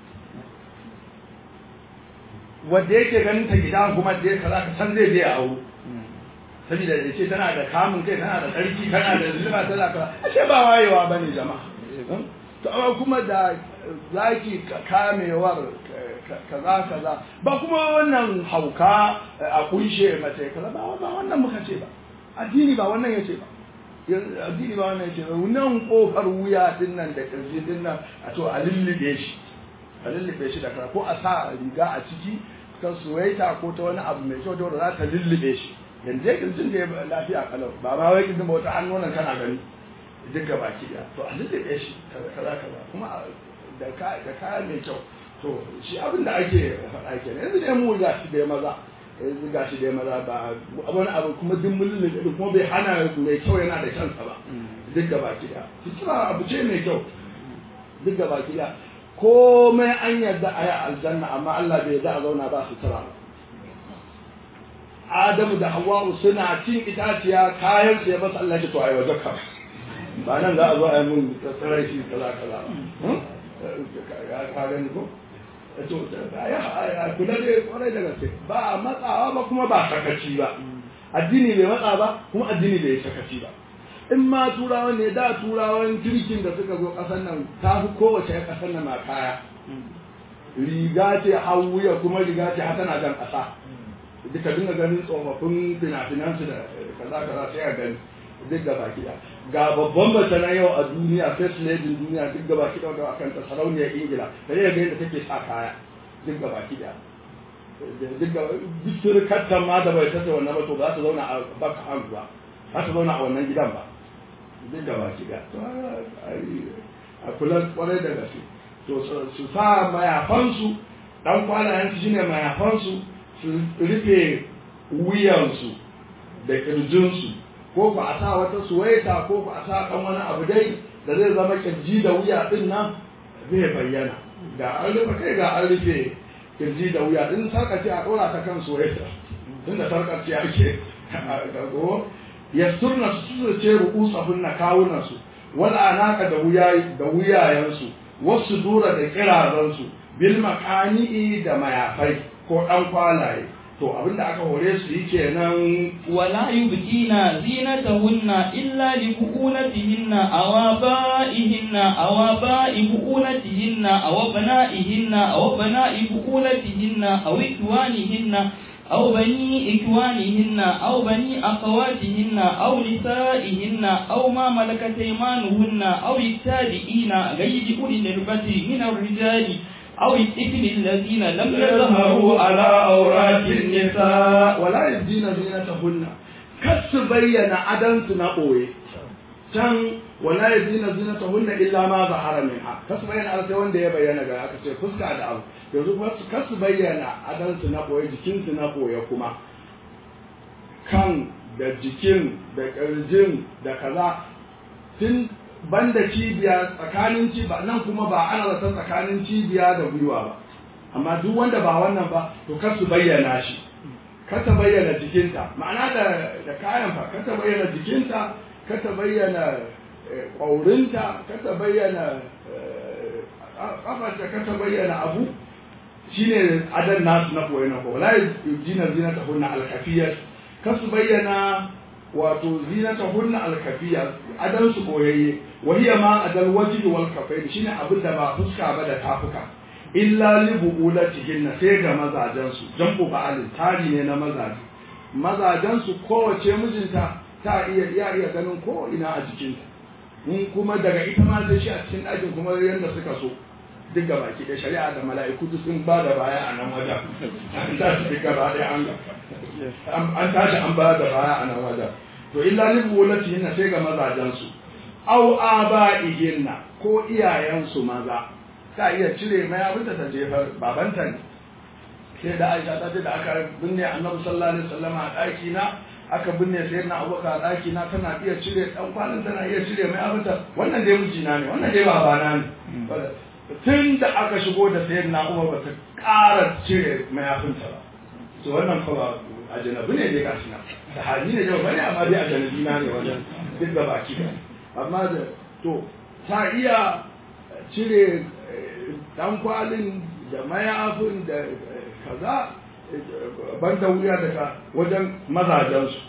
wanda yake ganin ta gida kuma da ya kaza ka san zai je ya auro saboda ya ce tana da kamun kai tana da tsarki tana da zuba tana kaza ashe ba wayewa bane jama'a to amma kuma da zaki kamewar kaza kaza ba kuma wannan hauka a kunshe mace kaza ba ba wannan muka ce ba addini ba wannan yace ba addini ba wannan yace ba nan kofar wuya din nan da kirji din nan a to a lullube shi a lullube shi da kaza ko a sa riga a ciki ta suwaita ko ta wani abu mai kyau da za ta lullube shi yanzu ya kirjin da ya lafiya kalau ba ma wai kirjin ba wata hannu nan kana gani duka baki daya to a lullube shi kaza kaza kuma da kaya mai kyau to shi abin da ake faɗa ke yanzu dai mu ga shi dai maza yanzu ga shi dai maza ba wani abu kuma duk mulin da kuma bai hana mai kyau yana da kansa ba duk da baki da sutura abu ce mai kyau duk da baki da komai an yarda a yi aljanna amma Allah bai yarda a zauna ba sutura ba Adamu da Hawwa'u suna cin itaciya kayan su ya basa Allah ya to ai waje ka ba nan za a zo a yi mun tsare shi kaza kaza ya ka gani ko to ya kula da kwarai da gaske ba matsawa ba kuma ba sakaci ba addini bai matsa ba kuma addini bai sakaci ba in ma turawan ne da turawan kirkin da suka zo kasan nan ta fi kowace kasan nan na kaya riga ce hawuya kuma riga ce har tana jan kasa duka dinga ganin tsofaffin fina-finansu da kaza kaza sai a gani duk gaba kiɗa ga babban mace na yau a duniya first lady duniya duk gaba kiɗa da akan ta sarauniyar ingila da ne ga yadda take sa kaya duk gaba kiɗa duk gaba duk surukattan ma da bai tace wannan ba to ba za ta zauna a baka hannu ba za ta zauna a wannan gidan ba duk gaba kiɗa to a kula kwarai da gaske to su sa mayafansu dan kwalayen su shine mayafansu su rufe wuyansu da kirjinsu ko ku a sa wata suwaita ko ku a sa ɗan wani abu dai da zai zama kirji da wuya din nan zai bayyana ga an rufe kai ga an rufe kirji da wuya din sarkace a ɗora ta kan suwaita tunda sarkace ake gago ya surna su su ce ru'usahun na kawunan su wala anaka da wuya da wuyayensu wasu dura da kirazansu bil makani'i da mayafai ko ɗan kwalaye to abinda aka hore su yi kenan wala yubqina zinatahunna illa li bu'ulatihinna aw aba'ihinna aw aba'i bu'ulatihinna aw bana'ihinna aw bana'i bu'ulatihinna aw ikwanihinna أو بني إخوانهن أو بني أخواتهن أو نسائهن أو ما ملكت أيمانهن أو التابعين غير أولي الإربة من الرجال أو الطفل الذين لم يظهروا على عورات النساء ولا يبدين زينتهن كس بين عدن تنقوي can wala yadina zinatahunna illa ma zahara minha kasu bayyana ala sai wanda ya bayyana ga aka ce fuska da abu yanzu kuma kasu bayyana adan su na koyi jikin su na koyi kuma kan da jikin da kirjin da kaza tun banda cibiya tsakanin cibiya nan kuma ba ana zata tsakanin cibiya da gwiwa ba amma duk wanda ba wannan ba to kar su bayyana shi kar ta bayyana jikinta ma'ana da da kayan fa kar ta bayyana jikinta kar ta bayyana ƙaurinta kar ta bayyana kafarta kar ta bayyana abu shine adan nasu na koyi na ko la yujina zinata hunna alkafiyat kar su bayyana wato zinata hunna alkafiya adan su koyayye wahiya ma adal wajhi wal kafain shine abin da ba fuska ba da tafuka illa li buulatihin sai ga mazajen su jambu ba'al tari ne na mazaje mazajensu kowace mijinta ta iya iya iya ganin ko ina a jikinta in kuma daga ita ma sai shi a cikin ɗakin kuma yadda suka so duk ga baki da shari'a da mala'iku duk sun ba da baya a nan wajen an tashi duk gaba ɗaya an an tashi an ba da baya a nan wajen to illa ni bulati na sai ga mazajensu au aba'ihinna ko iyayensu maza ta iya cire mai abin da ta jefar babanta ne sai da Aisha ta ce da aka binne Annabi sallallahu alaihi wasallam a ɗaki na aka binne sayyidina Abubakar a ɗaki na tana iya cire dan kwanan tana iya cire mai abin da wannan dai mijina ne wannan dai babana ne tun da aka shigo da sayyidina Umar ba ta ƙara cire mayafinta ba to wannan fa ajanabi ne dai gashi na sahabi ne da bane amma dai ajanabi na ne wajen duk da baki amma da to ta iya cire dan kwalin da mayafin da kaza ban da wuya daga wajen mazajensu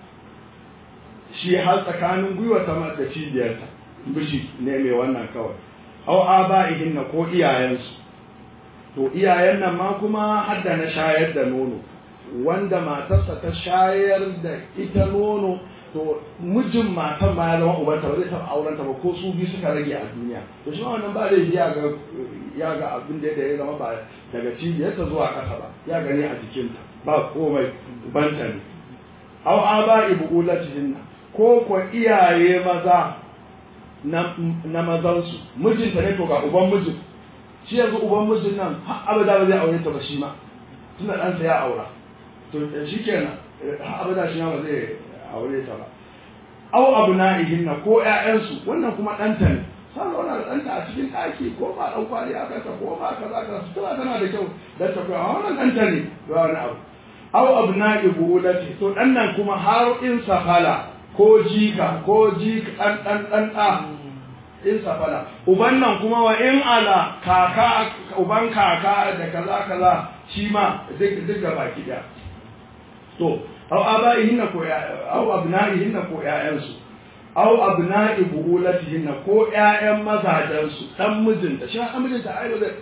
shi har tsakanin gwiwa ta da cibiyarta bishi ne mai wannan kawai au aba'ihin na ko iyayensu to iyayen nan ma kuma hadda na shayar da nono wanda matarsa ta shayar da ita nono to mijin matan ma ya zama ubanta ba zai taɓa auren ta ba ko su biyu suka rage a duniya to shi wannan ba zai ya ga ya ga abin da ya zama ba daga cibiyarta zuwa ƙasa ba ya gani a jikinta ba komai ubanta ne aw aba ibulatihinna ko ko iyaye maza na na mazansu mijinta ne to ga uban mijin shi yanzu uban mijin nan har abada ba zai aure ta ba shi ma tunda ɗansa ya aura to shikenan har abada shi ma ba zai aure ta ba aw abna'ihin na ko ƴaƴansu wannan kuma ɗanta ne sai wannan ɗanta a cikin ɗaki ko ba ɗan kwali aka ta ko ba kaza kaza sutura tana da kyau dan ta koya wannan ɗanta ne ba wani abu aw abna'i buulati to ɗan nan kuma har in safala ko jika ko jika ɗan ɗan ɗan ɗa in safala uban nan kuma wa in ala kaka uban kaka da kaza kaza shi ma duk duk da baki ɗaya to aw abaihinna ko aw abnaihinna ko ƴaƴansu aw abna'i buhulatihinna ko ƴaƴan mazajensu dan mijinta shi dan mijinta ai da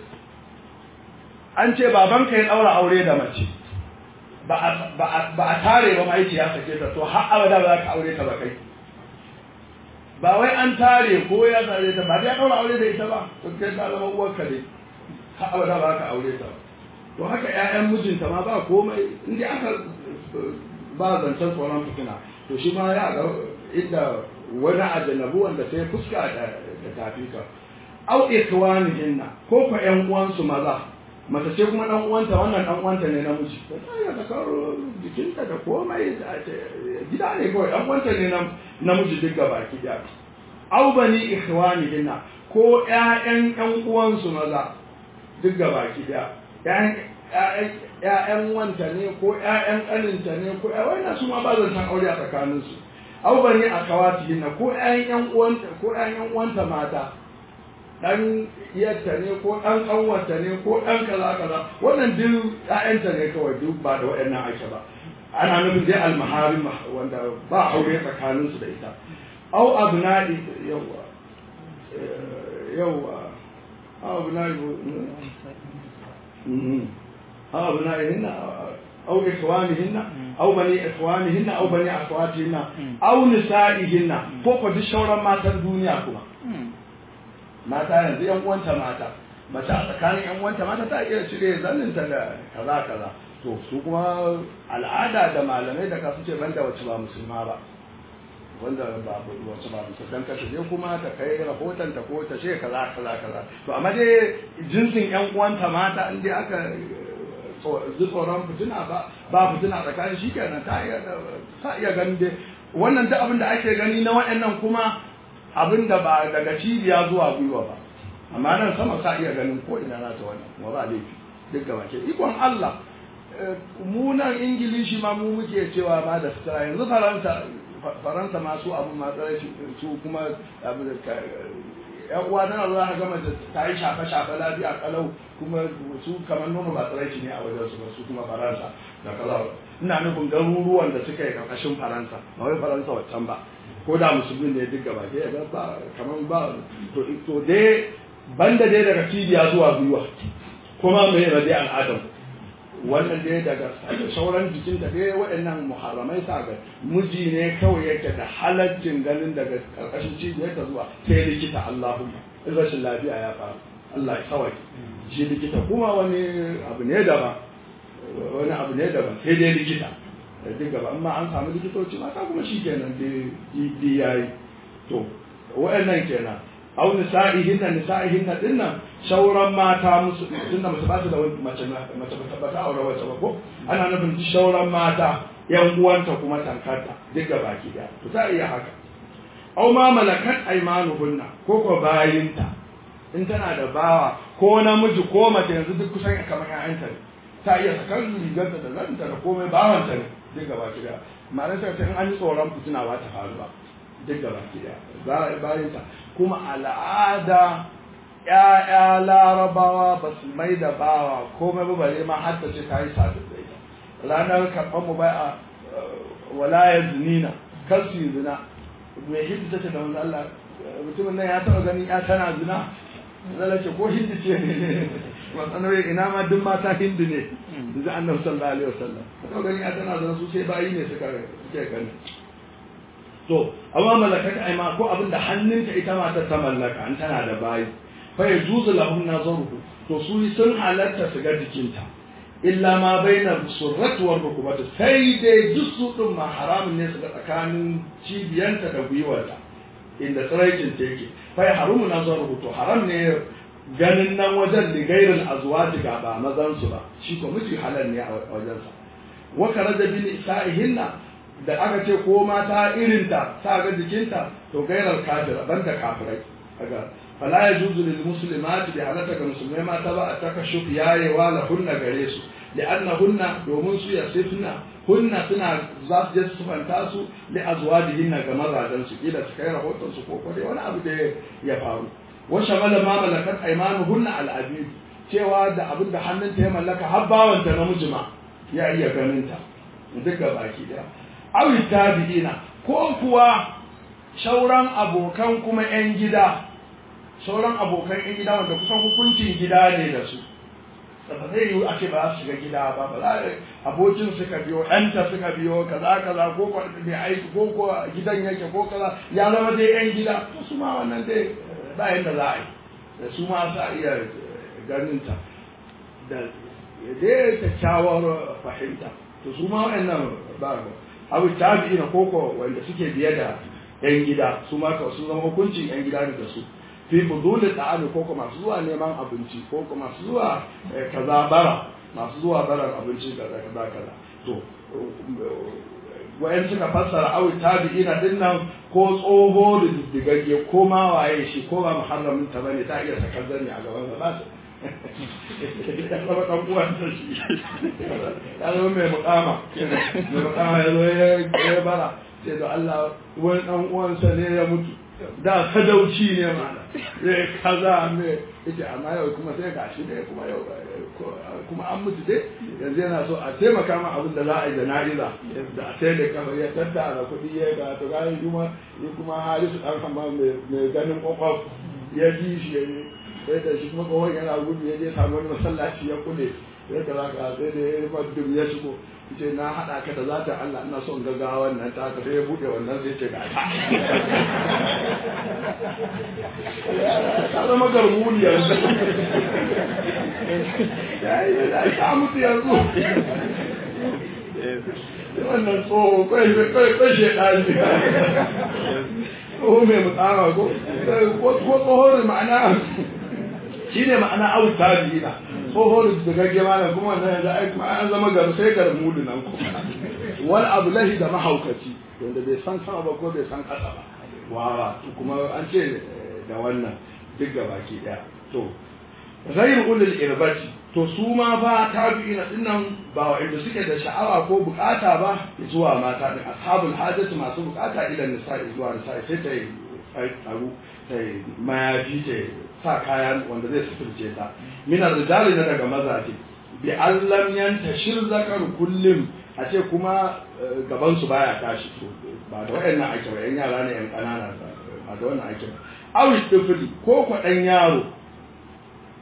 an ce babanka ya daura aure da mace ba a ba a tare ba mai ya sake ta to har abada ba za ka aure ta ba kai ba wai an tare ko ya tare ta ba ya daura aure da ita ba to kai ta zama uwarka ne har abada ba ka aure ta ba to haka ƴaƴan mijinta ma ba komai inda aka ba zancen tsoron fitina to shi ma ya ga inda wani ajanabu wanda sai fuska da tafi ka au ikwanihinna ko ko ƴan uwansu maza mace ce kuma dan uwanta wannan dan uwanta ne namiji to ta ya da jikinta da komai gida ne kawai dan uwanta ne namiji duk gaba ki da au bani ikhwanihinna ko ƴaƴan ƴan uwansu maza duk gaba ki da ‘ya'yan wanta ne ko ‘ya'yan ƙaninta ne ko wannan su ma ba zan san aure a tsakaninsu au bane a kawati na ko ‘ya'yan ‘yan uwanta ko ‘ya'yan uwanta mata ɗan iyarta ne ko ɗan ƙanwanta ne ko ɗan kaza kaza wannan duk ‘ya'yanta ne kawai duk ba da waɗannan ake ba ana nufin dai almaharin wanda ba aure tsakaninsu da ita au abna'i yawa yawa au abna'i أو أبنائهن أو إخوانهن أو بني إخوانهن أو بني أخواتهن أو نسائهن فوق دي شورا ما الدنيا كما mata yanzu yan uwanta mata mace a tsakanin yan uwanta mata ta iya cire zanninta da kaza kaza to su kuma al'ada da malamai da ka ce banda wacce ba musulma ba wanda ba wacce ba musulma dan ka je kuma ta kai rahoton ta ko ta ce kaza kaza kaza to amma dai jinsin yan uwanta mata in dai aka ji tsoron fitina ba ba fitina tsakanin shi kenan ta iya ta iya ganin dai wannan duk abin da ake gani na waɗannan kuma abin da ba daga cibiya zuwa gwiwa ba amma nan sama sa iya ganin ko ina na ta wannan kuma ba laifi duk gaba ke ikon Allah mu nan ingilishi ma mu muke cewa ma da sutura yanzu faransa faransa ma su abu ma su kuma abu da yan uwa tana zuwa ka gama da ta yi shafe shafe lafiya kalau kuma su kamar nono ba tsiraici ne a wajen su ba su kuma faransa da kaza ina nufin garuruwan da suka yi karkashin faransa ba wai faransa waccan ba ko da musulmi ne duk gaba ke ga ba kamar ba to to dai banda dai daga cibiya zuwa gwiwa kuma me ne dai al'adam wannan dai daga sauran jikin da dai waɗannan muharramai sa ga miji ne kawai yake da halaccin ganin daga karkashin cibiyar ta zuwa sai likita Allahumma in rashin lafiya ya faru Allah ya kawai shi likita kuma wani abu ne daban wani abu ne daban sai dai likita da duk gaba amma an samu likitoci mata kuma shi kenan dai yayi to waɗannan kenan au nisa'ihinna nisa'ihinna dinnan shauran mata musu tunda mace ba su da mace mace ba ta aure wace ba ko ana nufin shauran mata yan uwanta kuma tankarta duk ga baki da to ta iya haka au ma malakat aymanuhunna ko ko bayinta in tana da bawa ko namiji ko mace yanzu duk kusan kamar ƴaƴanta ne ta iya sakar rigarta da zanta da komai bawanta ne duk ga baki da ma'ana ta in an yi tsoron fitina ba ta faru ba duk da baki daya bayansa kuma al'ada ya'ya larabawa ba su mai da bawa komai ba bare ma har ta ce ta yi sadu da ita ranar karɓar mu bai a walayar zinina kar su yi zina mai hindi ta ce da wanda Allah mutumin nan ya taɓa ganin ya tana zina zala ce ko hindi ce ne matsanar ina ma duk mata hindi ne da zai annabi sallallahu alaihi wasallam taɓa ganin ya tana zina su sai bayi ne suka suke gani to amma malakat aima ko abin da hannunta ita matar ta mallaka an tana da bayi fa yajuzu lahum nazaruhu to su sun halatta su ga jikinta illa ma baina surrat wa rukubati sai dai dusu din ma haramun ne su ga tsakanin cibiyanta da gwiwarta inda tsiraicin ta yake fa ya harumu nazaruhu to haram ne ganin nan wajen da gairin azwaji ga ba mazan su ba shi ko miji halal ne a wajensa wa karaja bil isa'ihinna da aka ce ko mata irinta sa ga jikinta to gairar kafira banda kafirai kaga fala yajuzu lil muslimati bi halata ga musulmai mata ba a takashuf yayewa la hunna gare su li'annahunna domin su yasifna hunna suna za su je su fanta su li azwajihinna ga mazajen su kila su kai rahoton su ko ko dai wani abu da ya faru wa shamala ma malakat aymanuhunna al abid cewa da abin da hannunta ya mallaka har bawanta namiji ma ya iya ganin ta duka baki daya awi tabi'ina ko kuwa shauran abokan kuma 'yan gida shauran abokan 'yan gida wanda kusan hukuncin gida ne da su ba zai yi ake ba su shiga gida ba ba za abokin suka biyo ɗanta suka biyo kaza kaza ko ko mai aiki ko ko gidan yake ko kaza ya zama dai 'yan gida to su ma wannan dai ba yadda za a yi da su ma sa iya ganin ta da dai kyakkyawar fahimta to su ma wa'annan ba ba abu tabi'i na koko wanda suke biye da yan gida su ma ka su zama hukuncin yan gida da su fi fudulin ta'ami koko masu zuwa neman abinci koko masu zuwa kaza bara masu zuwa barar abinci da kaza kaza to wayan suka fassara awi tabi'ina din nan ko tsoho da diddigagge ko ma waye shi ko ba muharramin ta bane ta iya sakar zani a gaban ba ya zama ɗan uwansa shi ya zama mai mukama mai mukama ya zo ya bara sai da Allah wani ɗan uwansa ne ya mutu da sadauci ne mana ya kaza me yace amma yau kuma sai ga shi ne kuma yau kuma an mutu dai yanzu yana so a taimaka ma abin da za a yi da na'iza da a sai da kamar ya tattara kuɗi ya ga to ga kuma kuma halisu ɗan kama mai ganin kwakwaf ya ji shi ya sai da shi kuma kawai yana gudu ya je samu wani masallaci ya kule ya kaza ka sai da ya rufa dum ya shigo ce na haɗa ka da zata Allah ina son gaggawa wannan ta ka sai ya buɗe wannan sai ce ga ta ta zama garmuli yanzu ya yi da ta mutu yanzu wannan tsoho kai kai shekari tsoho mai mutsama ko ko tsoho ma'ana shi ne ma'ana abu tabi'ina tsoho da gagge mana kuma wannan yanzu ai kuma an zama garu sai gar mudu nan kuma wani abu lahi da mahaukaci wanda bai san sama ba ko bai san kasa ba wawa kuma an ce da wannan duk ga baki daya to ghayr ulul irbati to su ma ba tabi'ina dinnan ba wa inda suke da sha'awa ko bukata ba zuwa mata din ashabul hajati masu bukata ila nisa'i zuwa nisa'i sai ta yi tsaro ta yi mayafi ta sa kaya wanda zai suturce ta min rijali na daga mazaje bi allam yantashir zakar kullum a ce kuma gaban su baya tashi to ba da wayannan ake ba yan yara ne yan kanana ba da wannan ake ba aw tifli ko ko dan yaro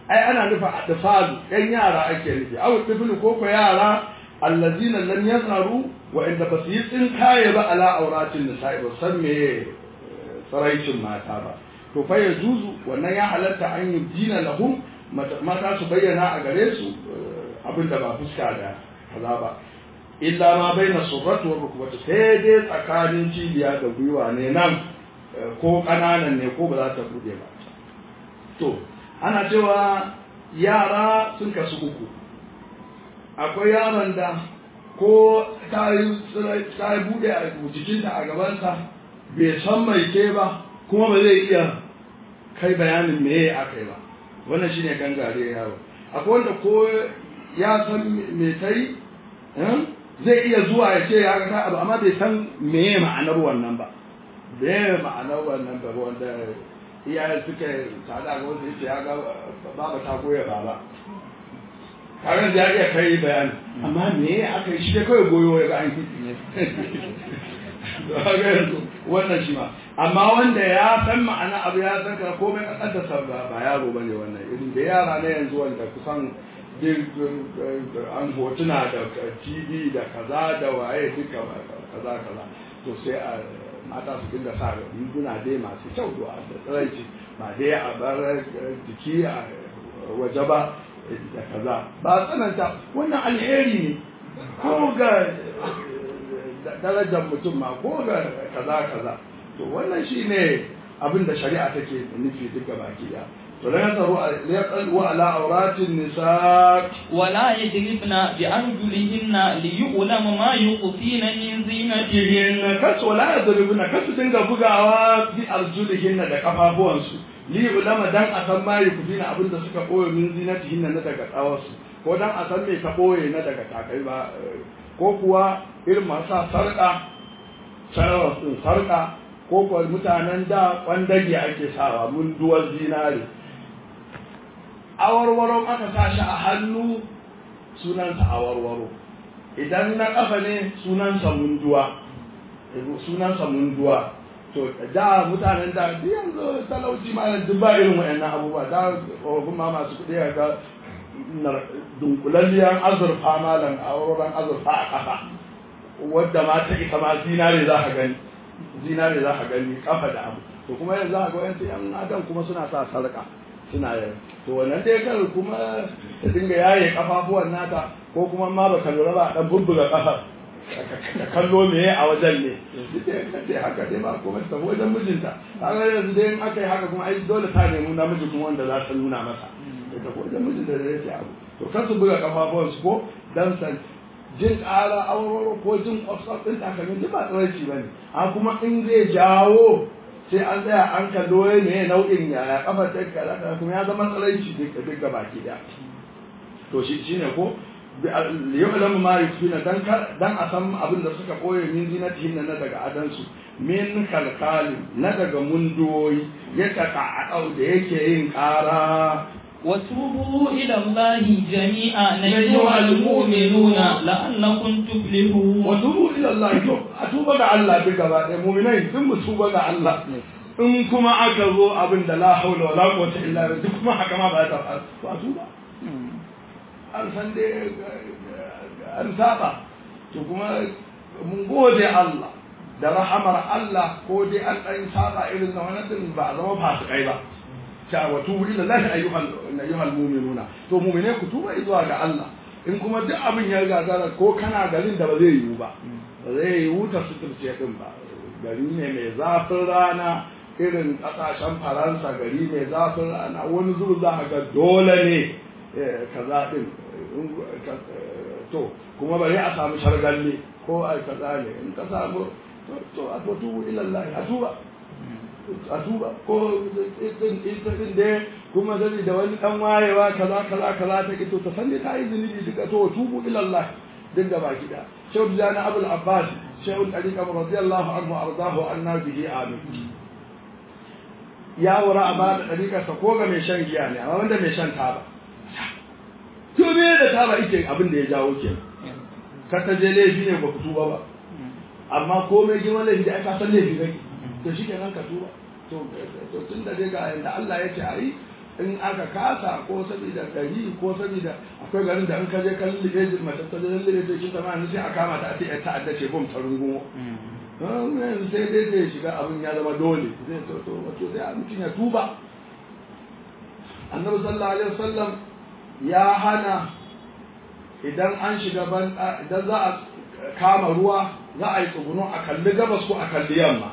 ai ana nufa adfalu yan yara ake nufi aw tiflu ko ko yara allazina lam yazharu wa inda basu yi tsinkaye ba ala auratin nisa'i ba san me tsaraicin mata ba to fa ya juzu wannan ya halatta an yi dina lahum mata su bayyana a gare su abin da ba fuska da kaza ba illa ma baina surratu wa rukbati sai dai tsakanin cibiya da gwiwa ne nan ko kananan ne ko ba za ta bude ba to ana cewa yara sun kasu uku akwai yaron da ko ta yi bude a jikinta a gabansa bai san mai ke ba kuma ba zai iya kai bayanin me aka yi ba wannan shine gangare yaro akwai wanda ko ya san me ta yi zai iya zuwa ya ce ya ga abu amma bai san me ma'anar wannan ba me ma'anar wannan ba wanda iyayen suke tada ga wanda yace ya ga baba ta goya baba karen da ya iya kai bayani amma me aka yi shi da kawai goyo ya ga an wannan shi ma amma wanda ya san ma'ana abu ya san ka komai kaddasa ba ba yaro bane wannan irin da yara na yanzu wanda kusan an hotuna da tv da kaza da waye duka kaza kaza to sai a mata su dinga sa riguna dai masu kyau da tsiraici ba dai a bar jiki a waje ba da kaza ba tsananta wannan alheri ne ko ga darajar mutum ma ko ga kaza kaza to wannan shine abin da shari'a take nufi duka baki da to la yasaru yaqalu ala auratin nisa ولا يضربن بأرجلهن ليعلم ما يخفين من زينتهن tihin kas wala yadribuna kas dinga bugawa bi arjulihinna da kafafuwansu li ulama dan a san ma yukufina abin da suka boye min zinatihinna na daga tsawarsu ko dan a san me ka boye na daga takai ba ko kuwa irin masu sarƙa sarawar sun sarƙa ko kuwa mutanen da kwandage ake sawa mun duwar zinare awarwaro aka sa shi a hannu sunansa awarwaro idan na ƙafa ne sunansa munduwa sunansa munduwa to da mutanen da duk yanzu talauci ma duk ba irin waɗannan abubuwa da tsofaffin ma masu kuɗi ga dunkulalliyar azurfa malam a wurin azurfa a ƙasa wadda ma ta ita ma zinare za ka gani zinare za ka gani kafa da abu to kuma yanzu za ka ga wayansu yan adam kuma suna sa sarƙa suna yin to wannan dai kan kuma ta dinga yaye kafafuwan nata ko kuma ma baka lura ba dan bubbuga kafar ka kallo me a wajen ne dai haka dai ba kuma ta tafi wajen mijinta kaga yanzu dai in aka yi haka kuma ai dole ta nemi namiji kuma wanda za ta nuna masa da tafi wajen mijinta da yake abu to kan su buga kafafuwan su ko dan san jin ƙara aurora ko jin kwafsaf ɗin takalmin duk ba tsaraici ba ne a kuma in zai jawo sai an tsaya an kallo ne nau'in yaya kafar ta kaza kuma ya zama tsaraici duk duk baki daya to shi shine ko liya'lamu ma yukfina dan dan a san abin da suka koye min zinatihin na daga adansu min kalkali na daga mundoyi ya taka a da yake yin ƙara وتوبوا إلى الله جميعا أيها المؤمنون لعلكم تفلحون وتوبوا إلى الله أتوب ga Allah duka ba ɗaya mu'minai sun mu tuba ga Allah in kuma aka zo abin da la haula wala quwwata illa billah duk kuma haka ma ba ta faru to a tuba an san dai an saba to kuma mun gode Allah da rahamar Allah ko dai an ɗan saba irin na wani din ba a zama fasikai ba ta wa tubu ila Allah ayyuhal ayyuhal mu'minuna to mu'mine ku tuba zuwa ga Allah in kuma duk abin ya gagara ko kana garin da ba zai yiwu ba ba zai yiwu ta suturce din ba gari ne mai zafin rana irin kasashen faransa gari mai zafin rana wani zuru za a ga dole ne kaza din to kuma bari a samu shargalle ko a kaza ne in ka samu to a tubu ila Allah a tuba a tuba ko din da kuma zai da wani dan wayewa kaza kaza kaza ta kito ta sani ta yi zunubi duka to tubu ila Allah din da baki da shehu jana abul abbas shehu tariqa radiyallahu anhu ardahu anna bihi amin ya wura a ba da tariqa sa ko ga mai shan giya ne amma wanda mai shan taba to me da taba yake abin da ya jawo ke ka ta je laifi ne ba ku tuba ba amma komai girman laifi da aka san laifi kake to shi kenan ka tuba to tun da dai ga yanda Allah ya ce a yi in aka kasa ko saboda gari ko saboda akwai garin da in ka je kan lullube mace ta je lullube ta shi sama sai a kama ta a ce ya ta'adda ce bom ta rungumo yanzu sai dai zai shiga abin ya zama dole zai to to wato sai mutum ya tuba annabi sallallahu alaihi wasallam ya hana idan an shiga ban idan za a kama ruwa za a yi tsuguno a kalli gabas ko a kalli yamma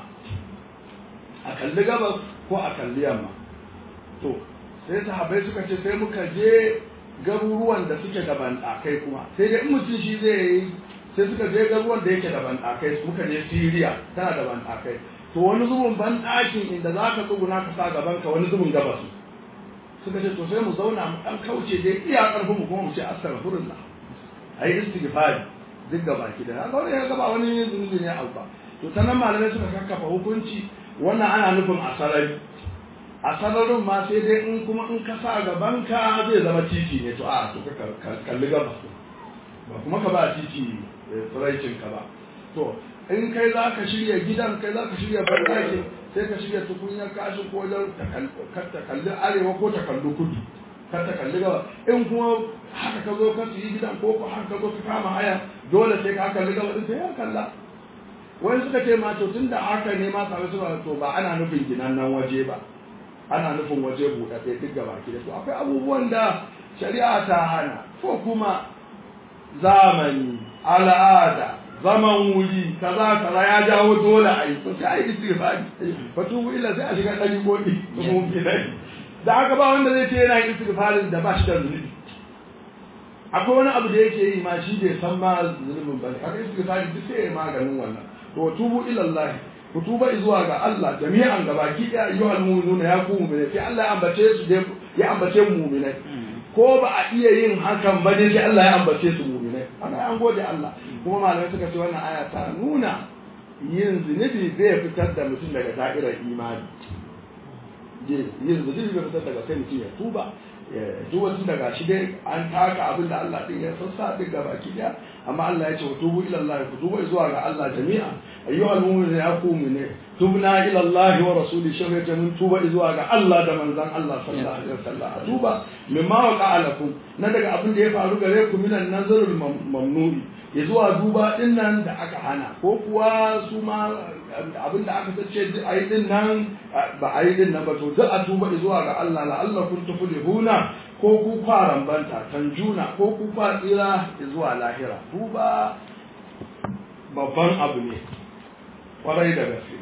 a kalli gabas ko a kalli yamma to sai sahabbai suka ce sai muka je garuruwan da suke da banɗakai kuma sai dai in mutum shi zai yi sai suka je garuruwan da yake da banɗakai muka je Siriya tana da banɗakai to wani zubin banɗakin inda za ka tsuguna ka sa gaban ka wani zubin gabas suka ce to sai mu zauna mu ɗan kauce dai iya ƙarfin mu kuma mu ce astaghfirullah ayi istighfari duk gaba ki da haka wani ya gaba wani zunubi ne abu ba to ta nan malamai suka kakkafa hukunci wannan ana nufin a sarari a sararin ma sai dai in kuma in ka sa gaban ka zai zama titi ne to a to ka kalli gabas ba kuma ka ba titi tsiraicin ka ba to in kai za ka shirya gidan kai za ka shirya bandakin sai ka shirya tukunyar kashin ko wajen ta kalli arewa ko ta kalli kudu kar ta kalli gaba in kuma haka ka zo ka yi gidan ko ko haka ka zo ka kama haya dole sai ka kalli gaba din sai ya kalla wani suka ce ma to tunda haka ne ma sabai suka to ba ana nufin ginan nan waje ba ana nufin waje buɗaɗɗe duk gaba ki da to akwai abubuwan da shari'a ta hana ko kuma zamani al'ada zaman wuri kaza kaza ya jawo dole a yi to sai a yi istighfari fatubu illa sai a shiga ɗari koɗi mu bilai da haka ba wanda zai ce yana yin istighfarin da ba shi da zunubi akwai wani abu da yake yi ma shi bai san ma zunubin ba haka istighfari duk sai ya maganin wannan to tubu ila Allah ku tuba zuwa ga Allah jami'an gabaki daya ayyuhal mu'minuna ya ku mu'minai sai Allah ya ambace su ya ambace mu mu'minai ko ba a iya yin hakan ba dai sai Allah ya ambace su mu'minai ana an gode Allah kuma malamai suka ce wannan aya ta nuna yin zunubi zai fitar da mutum daga da'irar imani yin zunubi bai fitar daga sai mutum ya tuba duk wasu daga shi dai an taka abin da Allah din ya sassa duk gaba ki daya amma Allah ya ce wa tubu ila Allah ku tuba zuwa ga Allah jami'a ayyuhal mu'minuna ya ku mu'mine tubna ila Allah wa rasuli shawata mun tuba zuwa ga Allah da manzon Allah sallallahu alaihi wasallam tuba mimma waqa lakum na daga abin da ya faru gare ku minan nazarul mamnuni ya zuwa duba din nan da aka hana ko kuwa su ma abin da aka sace a yi din nan ba a yi din nan ba to duk a tuba zuwa ga Allah la Allah kun tuflihuna ko ku faran banta tanjuna ko ku fa tsira zuwa lahira tuba babban abu ne kwarai da gaske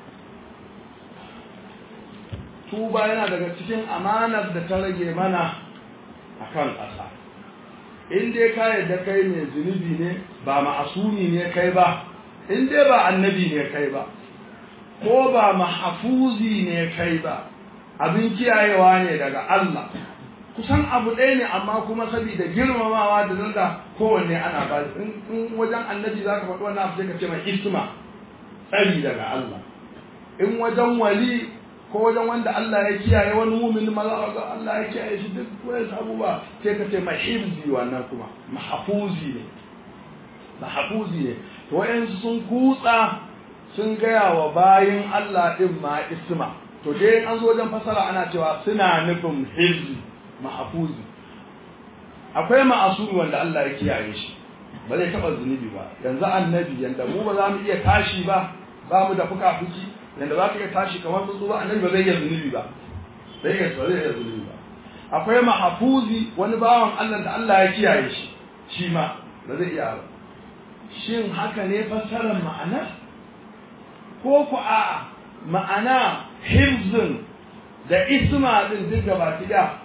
tuba yana daga cikin amanar da ta rage mana akan ƙasa in dai ka yadda kai mai zunubi ne ba ma'asumi ne kai ba in dai ba annabi ne kai ba ko ba mahafuzi ne kai ba abin kiyayewa ne daga Allah kusan abu ɗaya ne amma kuma saboda girmamawa da zanga kowanne ana ba in wajen annabi za ka faɗi wannan abu sai ka ce mai isma tsari daga Allah in wajen wali ko wajen wanda Allah ya kiyaye wani mumin maza ga Allah ya kiyaye shi duk wani abubuwa sai ka ce mahifzi wannan kuma mahafuzi ne mahafuzi ne to wayansu sun kutsa sun gaya wa bayin Allah din ma isma to dai an zo wajen fasara ana cewa suna nufin hifzi mahafuzi akwai ma'asuri wanda Allah ya kiyaye shi ba zai taɓa zunubi ba yanzu annabi yanda mu ba za mu iya tashi ba ba mu da fuka fuki yanda za ka iya tashi kamar tsuntsu ba annabi ba zai iya zunubi ba zai iya ba zai iya zunubi ba akwai mahafuzi wani bawan Allah da Allah ya kiyaye shi shi ma ba zai iya ba shin haka ne fassarar ma'ana ko ku a ma'ana hifzin da isma din duk gaba da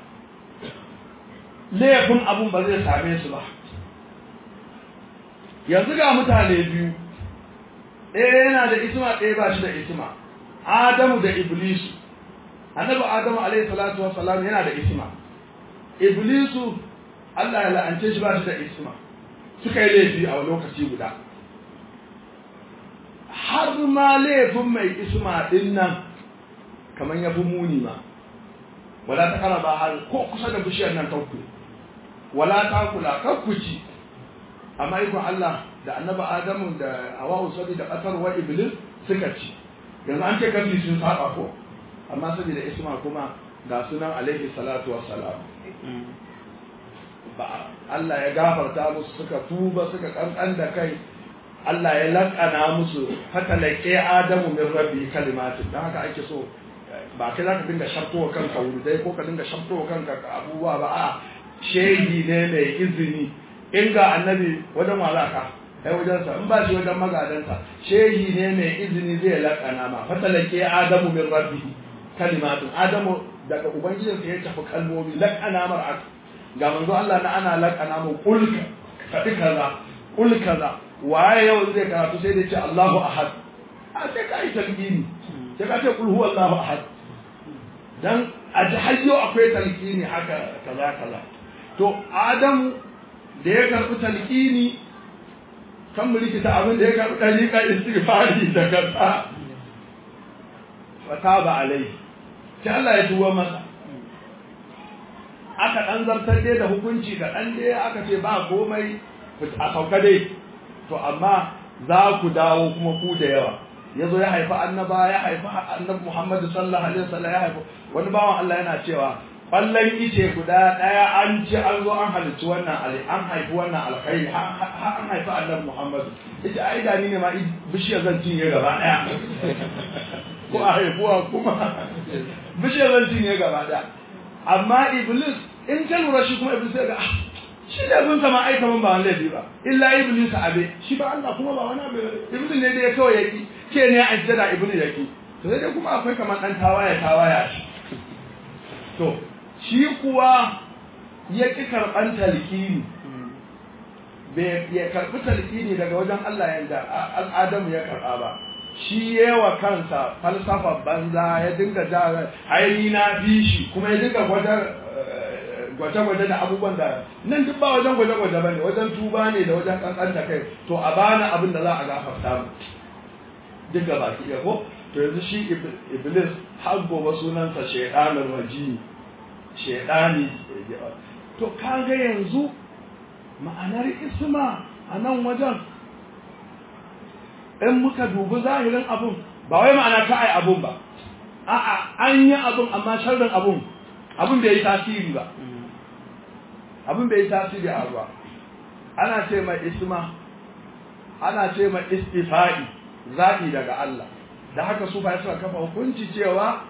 laifin abun ba zai same su ba yanzu ga mutane biyu ɗaya yana da isma ɗaya ba shi da isma adamu da iblisu annabi adamu alaihi salatu wassalam yana da isma iblisu Allah ya la'ance shi ba shi da isma suka yi laifi a lokaci guda har ma laifin mai isma din nan kamar ya fi muni ma wala ta kara ba har ko kusa da bishiyar nan kanku wala ta kula kankuci amma ikon Allah da annaba Adamu da Hawwa sabi da ƙasar wa Iblis suka ci yanzu an ce kafi sun saba ko amma saboda isma kuma ga sunan alaihi salatu wassalam ba Allah ya gafarta musu suka tuba suka kankan da kai Allah ya lakana musu fatalake Adamu min rabbi kalimatin dan haka ake so ba kai zaka dinga shafto kanka wurdai ko ka dinga shafto kanka abubuwa ba a shehi ne mai izini in ga annabi wajen walaka ai wajen sa in ba shi wajen magadansa shehi ne mai izini zai lakana ma fatalake Adamu min rabbi kalimatin Adamu daga ubangijinsa ya tafi kalmomi lakana mar ga manzo Allah na ana lakana mu kul faɗi kaza kul kaza waye yau zai karatu sai da ce Allahu ahad a sai ka yi talqini sai ka ce kul huwa Allahu ahad dan a ji hayyo akwai talqini haka kaza kaza to Adamu da ya karɓi talqini kan mu rikita abin da ya karɓi dariƙa istighfari da kaza fataba alai sai Allah ya tuwa masa aka ɗan zartar dai da hukunci da ɗan dai aka ce ba komai a sauka dai to amma za ku dawo kuma ku da yawa ya zo ya haifi annaba ya haifi annabi muhammadu sallallahu alaihi wasallam ya haifi wani bawan Allah yana cewa ƙwallon ice guda ɗaya an ci an zo an halicci wannan ali an haifi wannan alkhairi har an haifi annabi muhammadu ita ai da ni ne ma bishiyar zan cinye gaba ɗaya ko a haifuwa kuma bishiyar zan cinye gaba ɗaya amma iblis in ka lura shi kuma iblis ga shi da zun sama aika man ba wani laifi ba illa iblis abe shi ba Allah kuma ba wani abu iblis ne da ya kawai yaki ke ne a jada iblis yaki to sai dai kuma akwai kamar dan tawaya tawaya shi to shi kuwa ya ki karban talqini bai ya karbi talqini daga wajen Allah yanda Adamu ya karba ba shi yawa kansa falsafa banza ya dinga ja aini na bi shi kuma ya dinga gwajar gwaje-gwaje da abubuwan da nan duk ba wajen gwaje-gwaje ba ne wajen tuba ne da wajen kankan da kai to a bana abin da za a gafarta mu duk ga baki ɗaya ko to yanzu shi iblis har gobe sunansa shaidanar waji shaidani to kaga yanzu ma'anar isma a nan wajen in muka dubi zahirin abun ba wai ma'ana ta ai abun ba a'a an yi abun amma sharrin abun abun bai yi tasiri ba abin bai yi tasiri a ruwa ana ce mai isma ana ce mai istifa'i zaɓi daga Allah da haka su ba suka kafa hukunci cewa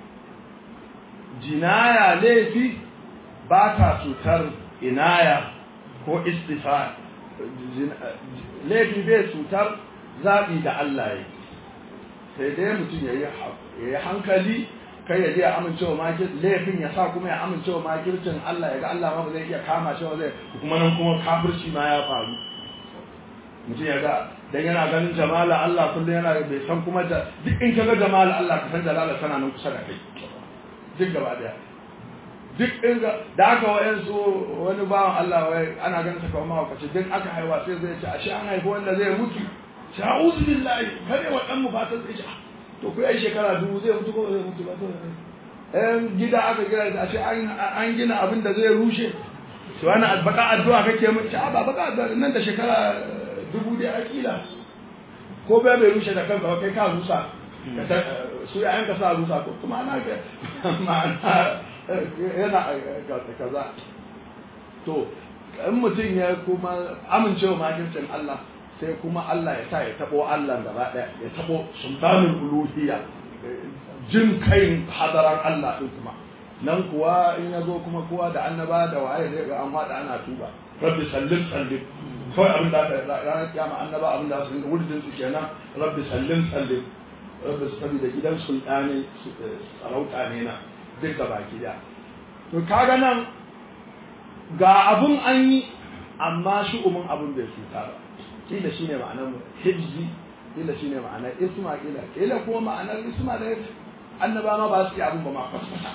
jinaya laifi ba ta cutar inaya ko istifa'i laifi bai cutar zaɓi da Allah ya sai dai mutum ya yi hankali kai ya je ya amincewa makir laifin ya sa kuma ya amincewa makircin Allah ya ga Allah ma ba zai iya kama shi ba zai kuma nan kuma kafirci ma ya faru mutum ya ga dan yana ganin jamala Allah kullum yana bai san kuma da duk in ka ga jamala Allah ka san jalala tana nan kusa da kai duk gaba daya duk in ga da aka wayansu wani bawan Allah wai ana ganin sa kamar mawakaci duk aka haihuwa sai zai ce ashe an haifi wanda zai mutu sha'uzu billahi kare wa dan mu fatan zai ce to ku yi shekara dubu zai mutu ko zai mutu ba to ɗan gida aka gina da ashe an gina abin da zai rushe to wani baka addu'a kake mun ta ba baka addu'a nan da shekara dubu dai akila ko bai bai rushe da kanka kai ka rusa su ya yanka sa rusa ko kuma ana ga ma'ana yana kaza to in mutum ya kuma amincewa makircin Allah sai kuma Allah ya sa ya tabo Allah gaba daya ya tabo sultanul uluhiyya jin kai hadaran Allah din kuma nan kuwa in ya zo kuma kowa da annaba da waye zai ga an fada ana tuba rabbi sallim sallim kawai abin da ranar kiyama annaba abin da su dinga wurdin su kenan rabbi sallim sallim rabbi saboda gidan sultani sarauta ne na duk da baki da to kaga nan ga abun an yi amma shi umun abun bai cuta ba kila shine ma'anar hibzi kila shine ma'anar isma kila kila kuma ma'anar isma da annaba ma ba su yi abun ba ma kwaskwata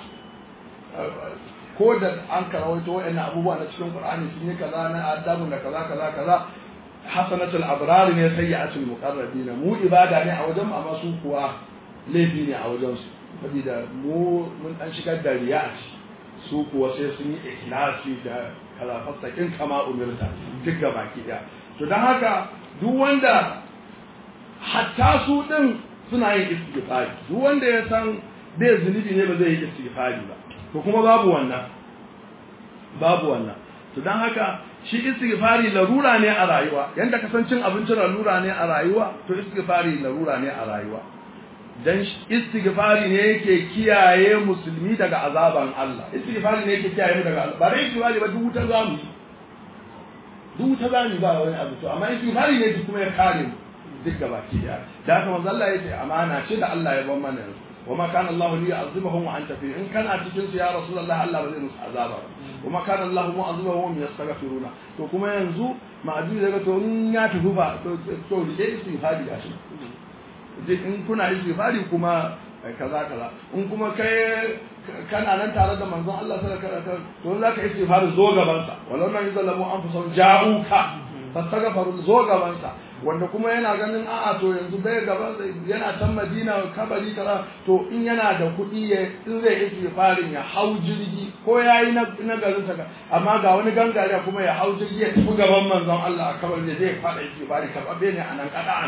ko da an karawaito wa'annan abubuwa na cikin qur'ani sun yi kaza na adabu da kaza kaza kaza hasanatul abrar ne sayyi'atul muqarrabin mu ibada ne a wajen amma su kuwa laifi ne a wajen su saboda mu mun dan shigar da riya su kuwa sai sun yi ikhlasi da kalafastakin kama umirta duk ga baki daya to don haka duk wanda hatta su din suna yin istighfari duk wanda ya san bai zunubi ne ba zai yi istighfari ba to kuma babu wannan babu wannan to dan haka shi istighfari larura ne a rayuwa yanda kasancin abincin larura ne a rayuwa to istighfari larura ne a rayuwa dan istighfari ne yake kiyaye musulmi daga azaban Allah istighfari ne yake kiyaye mu daga ba dai istighfari ba duk wuta zamu duk wuta zamu ba wani abu to amma istighfari ne kuma ya kare mu duk gaba ki da da haka manzo Allah yace amana ce da Allah ya ban mana wa ma kana Allah li yu'azibuhum wa anta fi in kana cikin su ya rasulullah Allah ba zai musu azaba wa ma kana Allah mu'azibuhum wa hum yastaghfiruna to kuma yanzu ma'azi daga to in ya tafi ba to to da istighfari gashi in kuna istighfari kuma kaza kaza in kuma kai kana nan tare da manzon Allah sallallahu alaihi wasallam to zaka istighfari zo gaban sa walau nan yazallamu anfusahum ja'uka fastaghfiru zo gaban sa wanda kuma yana ganin a'a to yanzu bai gaba yana can Madina kabari kaza to in yana da kuɗi ya in zai istighfarin ya hau jirgi ko yayi na na garin sa amma ga wani gangare kuma ya hau jirgi ya tafi gaban manzon Allah a kabari da zai fada istighfari kababe ne anan kada'an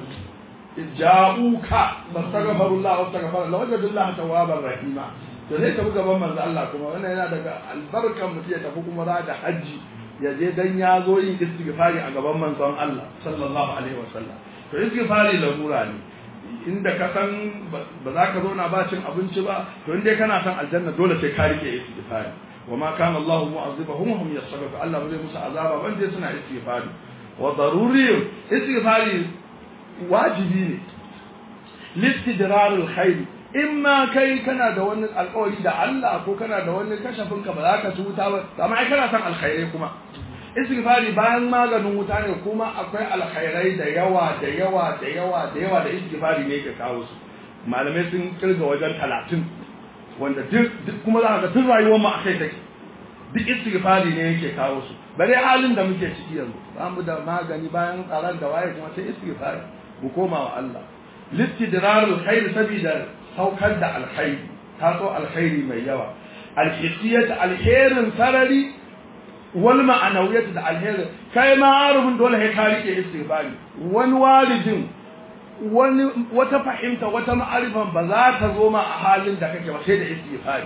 ja'uka fastaghfirullah wastaghfir la wajadullah tawwabar rahima to zai tafi gaban manzo Allah kuma wannan yana daga albarkan mutum ya tafi kuma za da haji ya je dan ya zo yin istighfari a gaban manzon Allah sallallahu alaihi wasallam to istighfari larura ne inda ka san ba za ka zauna ba cin abinci ba to inda kana san aljanna dole sai ka rike istighfari wa ma kana Allah mu'azzibahum hum yastaghfiru Allah zai musu azaba ban je suna istighfari wa daruri istighfari wajibi ne listidrarul khair imma kai kana da wani alƙawari da Allah ko kana da wani kashafin ka ba za ka ci wuta ba amma ai kana san alkhairai kuma istighfari bayan maganin wuta ne kuma akwai alkhairai da yawa da yawa da yawa da yawa da istighfari ne ke kawo su malamai sun kirga wajen talatin wanda duk kuma za ka ga tun rayuwar mu akai take duk istighfari ne yake kawo su bare halin da muke ciki yanzu ba mu da magani bayan tsaron da waye kuma sai istighfari mu koma wa Allah listidrarul khair sabida saukar da alkhairi taso alkhairi mai yawa alhisiyat alherin sarari wal ma'anawiyat da alherin kai ma arubun dole sai ka rike istighfari wani walidin wani wata fahimta wata ma'arifan ba za ta zo ma a halin da kake ba sai da istighfari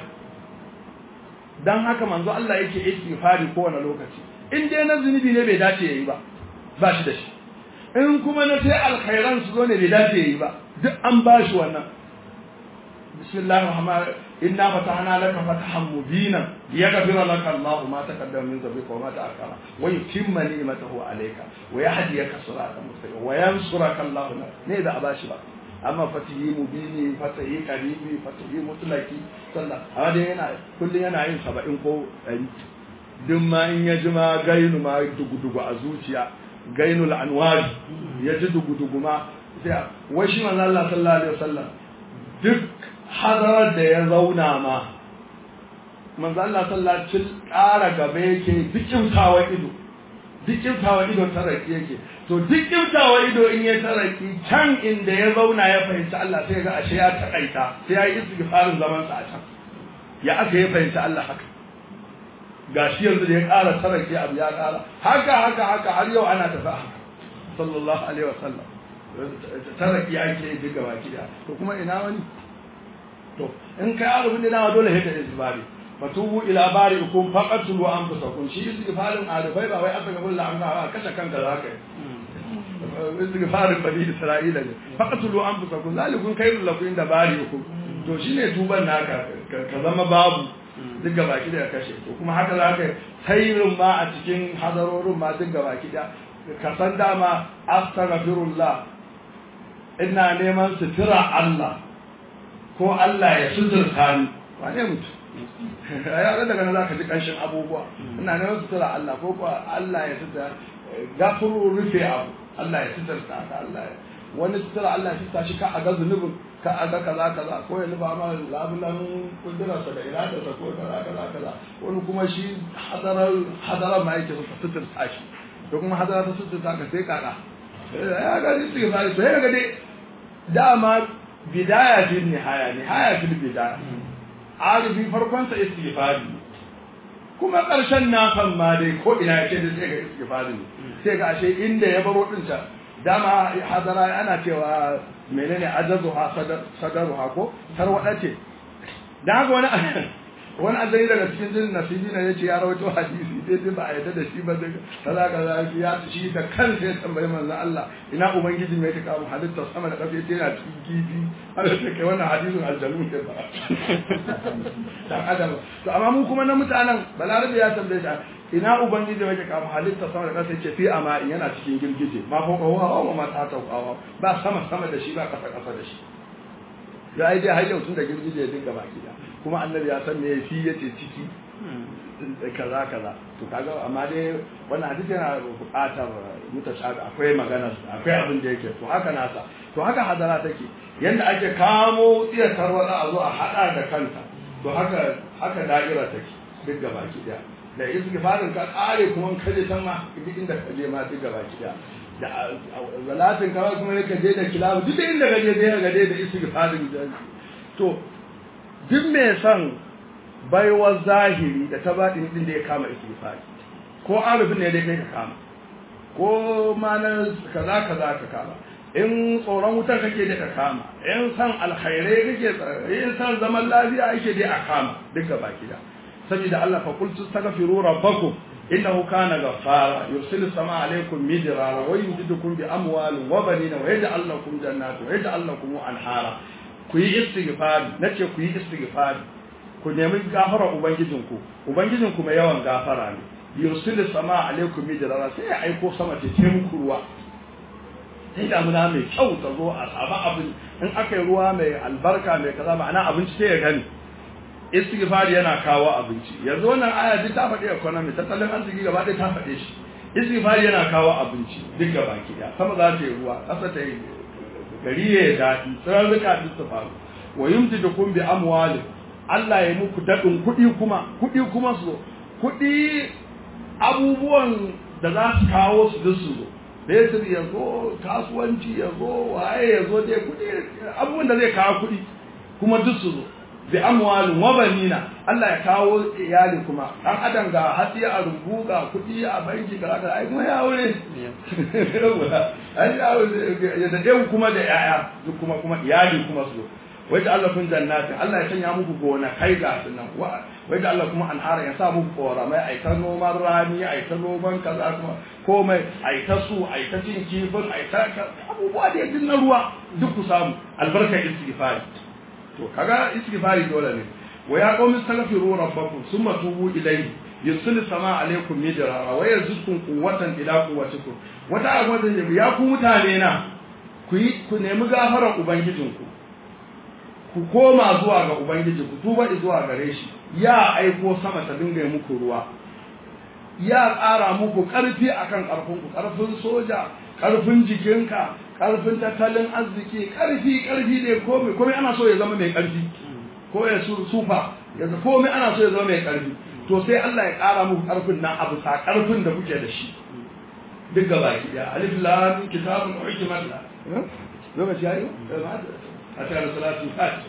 dan haka manzo Allah yake istighfari kowane lokaci in dai na zunubi ne bai dace yayi ba ba shi da shi in kuma na sai alkhairan su zo ne bai dace yayi ba duk an ba shi wannan bismillahir rahmanir inna fatahna laka fatahan mubina liyaghfira laka Allahu ma taqaddama min dhanbika wa ma ta'akhkhara wa yutimma ni'matahu alayka wa yahdiyaka siratan mustaqima wa yansuraka Allahu ne da abashi ba amma fatihi mubini fatihi qaribi fatihi mutlaki sallah amma dai yana kullun yana yin 70 ko 100 duk ma in ya ji ma gainu ma dugu-dugu a zuciya gainul anwari ya ji dugu-dugu ma sai wai shi manzo Allah sallallahu alaihi wasallam duk hadarar da ya zauna ma manzo Allah sallallahu alaihi wasallam ƙara gaba yake duk kyautawa ido duk kyautawa ido taraki yake to duk kyautawa ido in ya taraki can inda ya zauna ya fahimci Allah sai ga ashe ya takaita sai ya yi istighfarin zaman sa a can ya aka ya fahimci Allah haka gashi yanzu da ya ƙara taraki abu ya ƙara haka haka haka har yau ana tafi haka sallallahu alaihi wasallam taraki ake yi duka baki da to kuma ina wani to in kai arabin da nawa dole haka istighfari fatubu ila bari'ikum faqatlu anfusakum shi istighfarin arifai ba wai aka ga bulla an ga kashe kanka zaka yi istighfarin bani isra'ila ne faqatlu anfusakum zalikum khairul lakum inda bari'ikum to shine tuban naka ka zama babu duk gaba ki da kashe to kuma haka zaka yi khairin ma a cikin hadarorin ma duk gaba ki da ka san dama astaghfirullah ina neman sutura Allah ko Allah ya suturta ni wane mutum ya daga nan zaka ji kanshin abubuwa ina neman sutura Allah ko ko Allah ya sutura gafuru rufe abu Allah ya sutura ka Allah ya wani sutura Allah ya sutura shi ka a ga zunubin ka a ga kaza kaza ko ya nufa ma labulan kudurarsa da iradarsa ko kaza kaza kaza wani kuma shi hadarar hadarar ma yake sutura shi to kuma hadarar ta sutura ka sai kaka ya ga shi suke fari to ya ga dai dama bidaya fil nihaya nihaya fil bidaya arifi farkonsa istighfari kuma ƙarshen nafan ma dai ko ina yake da sai ga istighfari ne sai ga ashe inda ya baro din ta dama hadara ana cewa menene ajazu ha sadaru ha ko tarwada ce dan haka wani wani aljani daga cikin jinin nasibi na yace ya rawaito hadisi sai dai ba a yarda da shi ba daga kaza kaza ya shi da kansa ya tambayi manzo Allah ina ubangiji mai ta kawo halitta sama da kafa yace yana cikin kifi har sai kai wannan hadisin aljanu ne ba dan adam to amma mu kuma na mutanen balarabe ya tambaye shi ina ubangiji mai ta kawo halitta sama da kafa yace fi ama yana cikin girgije ma fa kawo hawa ma ta ta hawa ba sama sama da shi ba kasa kasa da shi ya ai dai har yau tun da girgije ya dinga baki da kuma annabi ya san me fi yace ciki kaza kaza to kaga amma dai wannan hadisi yana buƙatar mutashabi akwai magana akwai abin da yake to haka nasa to haka hadara take yanda ake kamo iya tarwada a zo a hada da kanta to haka haka da'ira take duk gaba ki daya da istighfarin ka kare kuma kaje can ma duk inda kaje ma duk gaba ki daya da zalatin kawai kuma ne kaje da kilabu duk inda kaje dai ga dai da istighfarin to duk mai son baiwar zahiri da ta baɗin din da ya kama istighfari ko arifin ne dai kai ka kama ko ma na kaza kaza ka kama in tsoron wutar kake da ka kama in san alkhairai kake in san zaman lafiya yake dai a kama duka baki da saboda Allah fa qultu astaghfiru rabbakum innahu kana ghaffara yursilu samaa alaykum midrara wa yumdidukum bi amwalin wa banina wa yaj'al lakum jannatin wa yaj'al lakum anhara ku yi istighfari nace ku yi istighfari ku nemi gafara ubangijinku ubangijinku mai yawan gafara ne yursilu sama alaikum midrara sai ya aiko sama ta ce muku ruwa sai damuna mai kyau ta zo a samu abin in aka yi ruwa mai albarka mai kaza ma'ana abinci sai ya gani istighfar yana kawo abinci yanzu wannan aya duk ta faɗi economy tattalin arziki gaba ɗaya ta faɗe shi istighfar yana kawo abinci duk gaba ki ɗaya sama za ta yi ruwa ƙasa ta yi gari ya yi daɗi tsirarruka duk su faru wa yumtidukum bi amwalin Allah ya muku daɗin kuɗi kuma kuɗi kuma su kuɗi abubuwan da za su kawo su duk su zo Betir ya zo kasuwanci ya zo waye ya zo dai kuɗi abubuwan da zai kawo kuɗi kuma duk su zo bi amwalin wa banina Allah ya kawo iyali kuma dan adam ga hatsi a rumbu ga kuɗi a banki ga haka ai kuma ya aure ai ya aure ya da kuma da yaya duk kuma kuma iyali kuma su wai da Allah kun jannati Allah ya sanya muku gona kai ga sunan wai da Allah kuma anhara ya sa muku koramai ai ta noman rani ai ta noman kaza kuma komai ai ta su ai ta cin kifin ai ta abubuwa da yadda na ruwa duk ku samu albarkar istighfari to kaga istighfari dole ne wa ya qawmi astaghfiru rabbakum thumma tubu ilayhi yusilu sama alaikum midrara wa yazidkum quwwatan ila quwwatikum wata abu da ya ku mutane na ku yi ku nemi gafarar ubangijinku ku koma zuwa ga ubangiji ku tuba zuwa gare shi ya aiko sama ta dinga muku ruwa ya tsara muku karfi akan karfin ku karfin soja karfin jikinka karfin tattalin arziki karfi karfi ne komai komai ana so ya zama mai karfi ko ya sufa yanzu komai ana so ya zama mai karfi to sai Allah ya ƙara muku karfin nan abu sa karfin da kuke da shi duk gaba ki da alif lam kitabun uhkimat la lokaci yayi a cikin salatu fat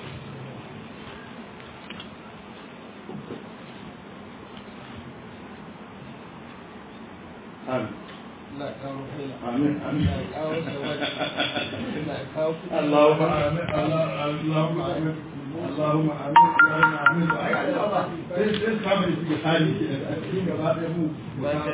Amin. Amin. اللهم آمين اللهم آمين اللهم آمين اللهم آمين